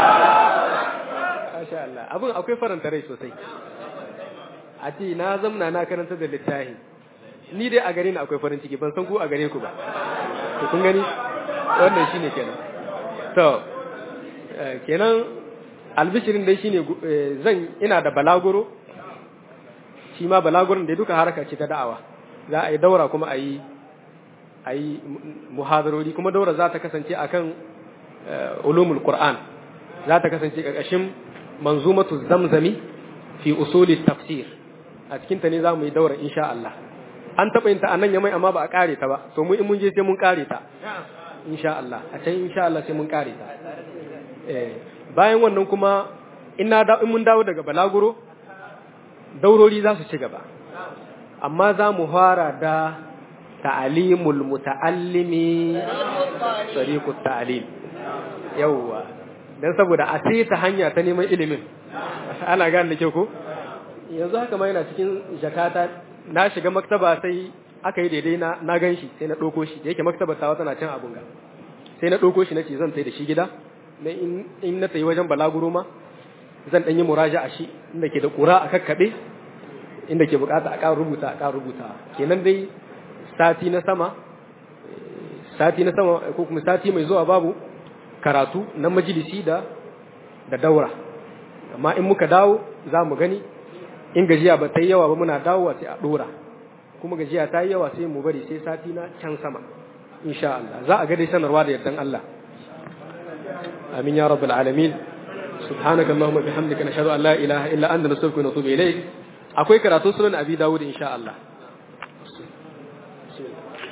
masha Allah abin akwai faranta rai sosai a ce na zamna na karanta da littafi ni dai a gare ni akwai farin ciki ban san ku a gare ku ba to kun gani wannan shine kenan to kenan albishirin dai shine zan ina da balaguro shi ma balagurin da duka haraka ce ta da'awa za a yi daura kuma a yi a yi muhadarori kuma daura za ta kasance akan ulumul qur'an za ta kasance ƙarƙashin manzumatu zamzami fi usuli tafsir a cikin ta ne za mu yi daura insha Allah an taɓa yin ta a nan yamai amma ba a ƙare ta ba to mu in mun je sai mun ƙare ta insha Allah a can insha Allah sai mun ƙare ta bayan wannan kuma in na da in mun dawo daga balaguro daurori za su ci gaba amma za mu fara da ta'alimul muta'allimi tariqut ta'lim yawwa dan saboda a sai ta hanya ta neman ilimin ana gane da kyau ko yanzu haka ma yana cikin jakata na shiga maktaba sai aka yi daidai na na gan shi sai na ɗauko shi da yake maktaba tawa tana can abun ga sai na ɗauko shi na ce zan tai da shi gida na in na tayi wajen balaguro ma zan ɗan yi muraja a shi inda ke da ƙura a kakkaɓe inda ke bukata a ƙara rubuta a ƙara rubuta kenan dai sati na sama sati na sama ko kuma sati mai zuwa babu karatu na majalisi da da daura amma in muka dawo za mu gani in gajiya ba ta yi yawa ba muna dawowa sai a dora kuma gajiya ta yi yawa sai mu bari sai sati na can sama insha Allah za a ga dai sanarwa da yardan Allah amin ya rabbal alamin subhanaka allahumma bihamdika nashhadu an la ilaha illa anta nastaghfiruka wa natubu ilayk akwai karatun sunan abi dawud insha Allah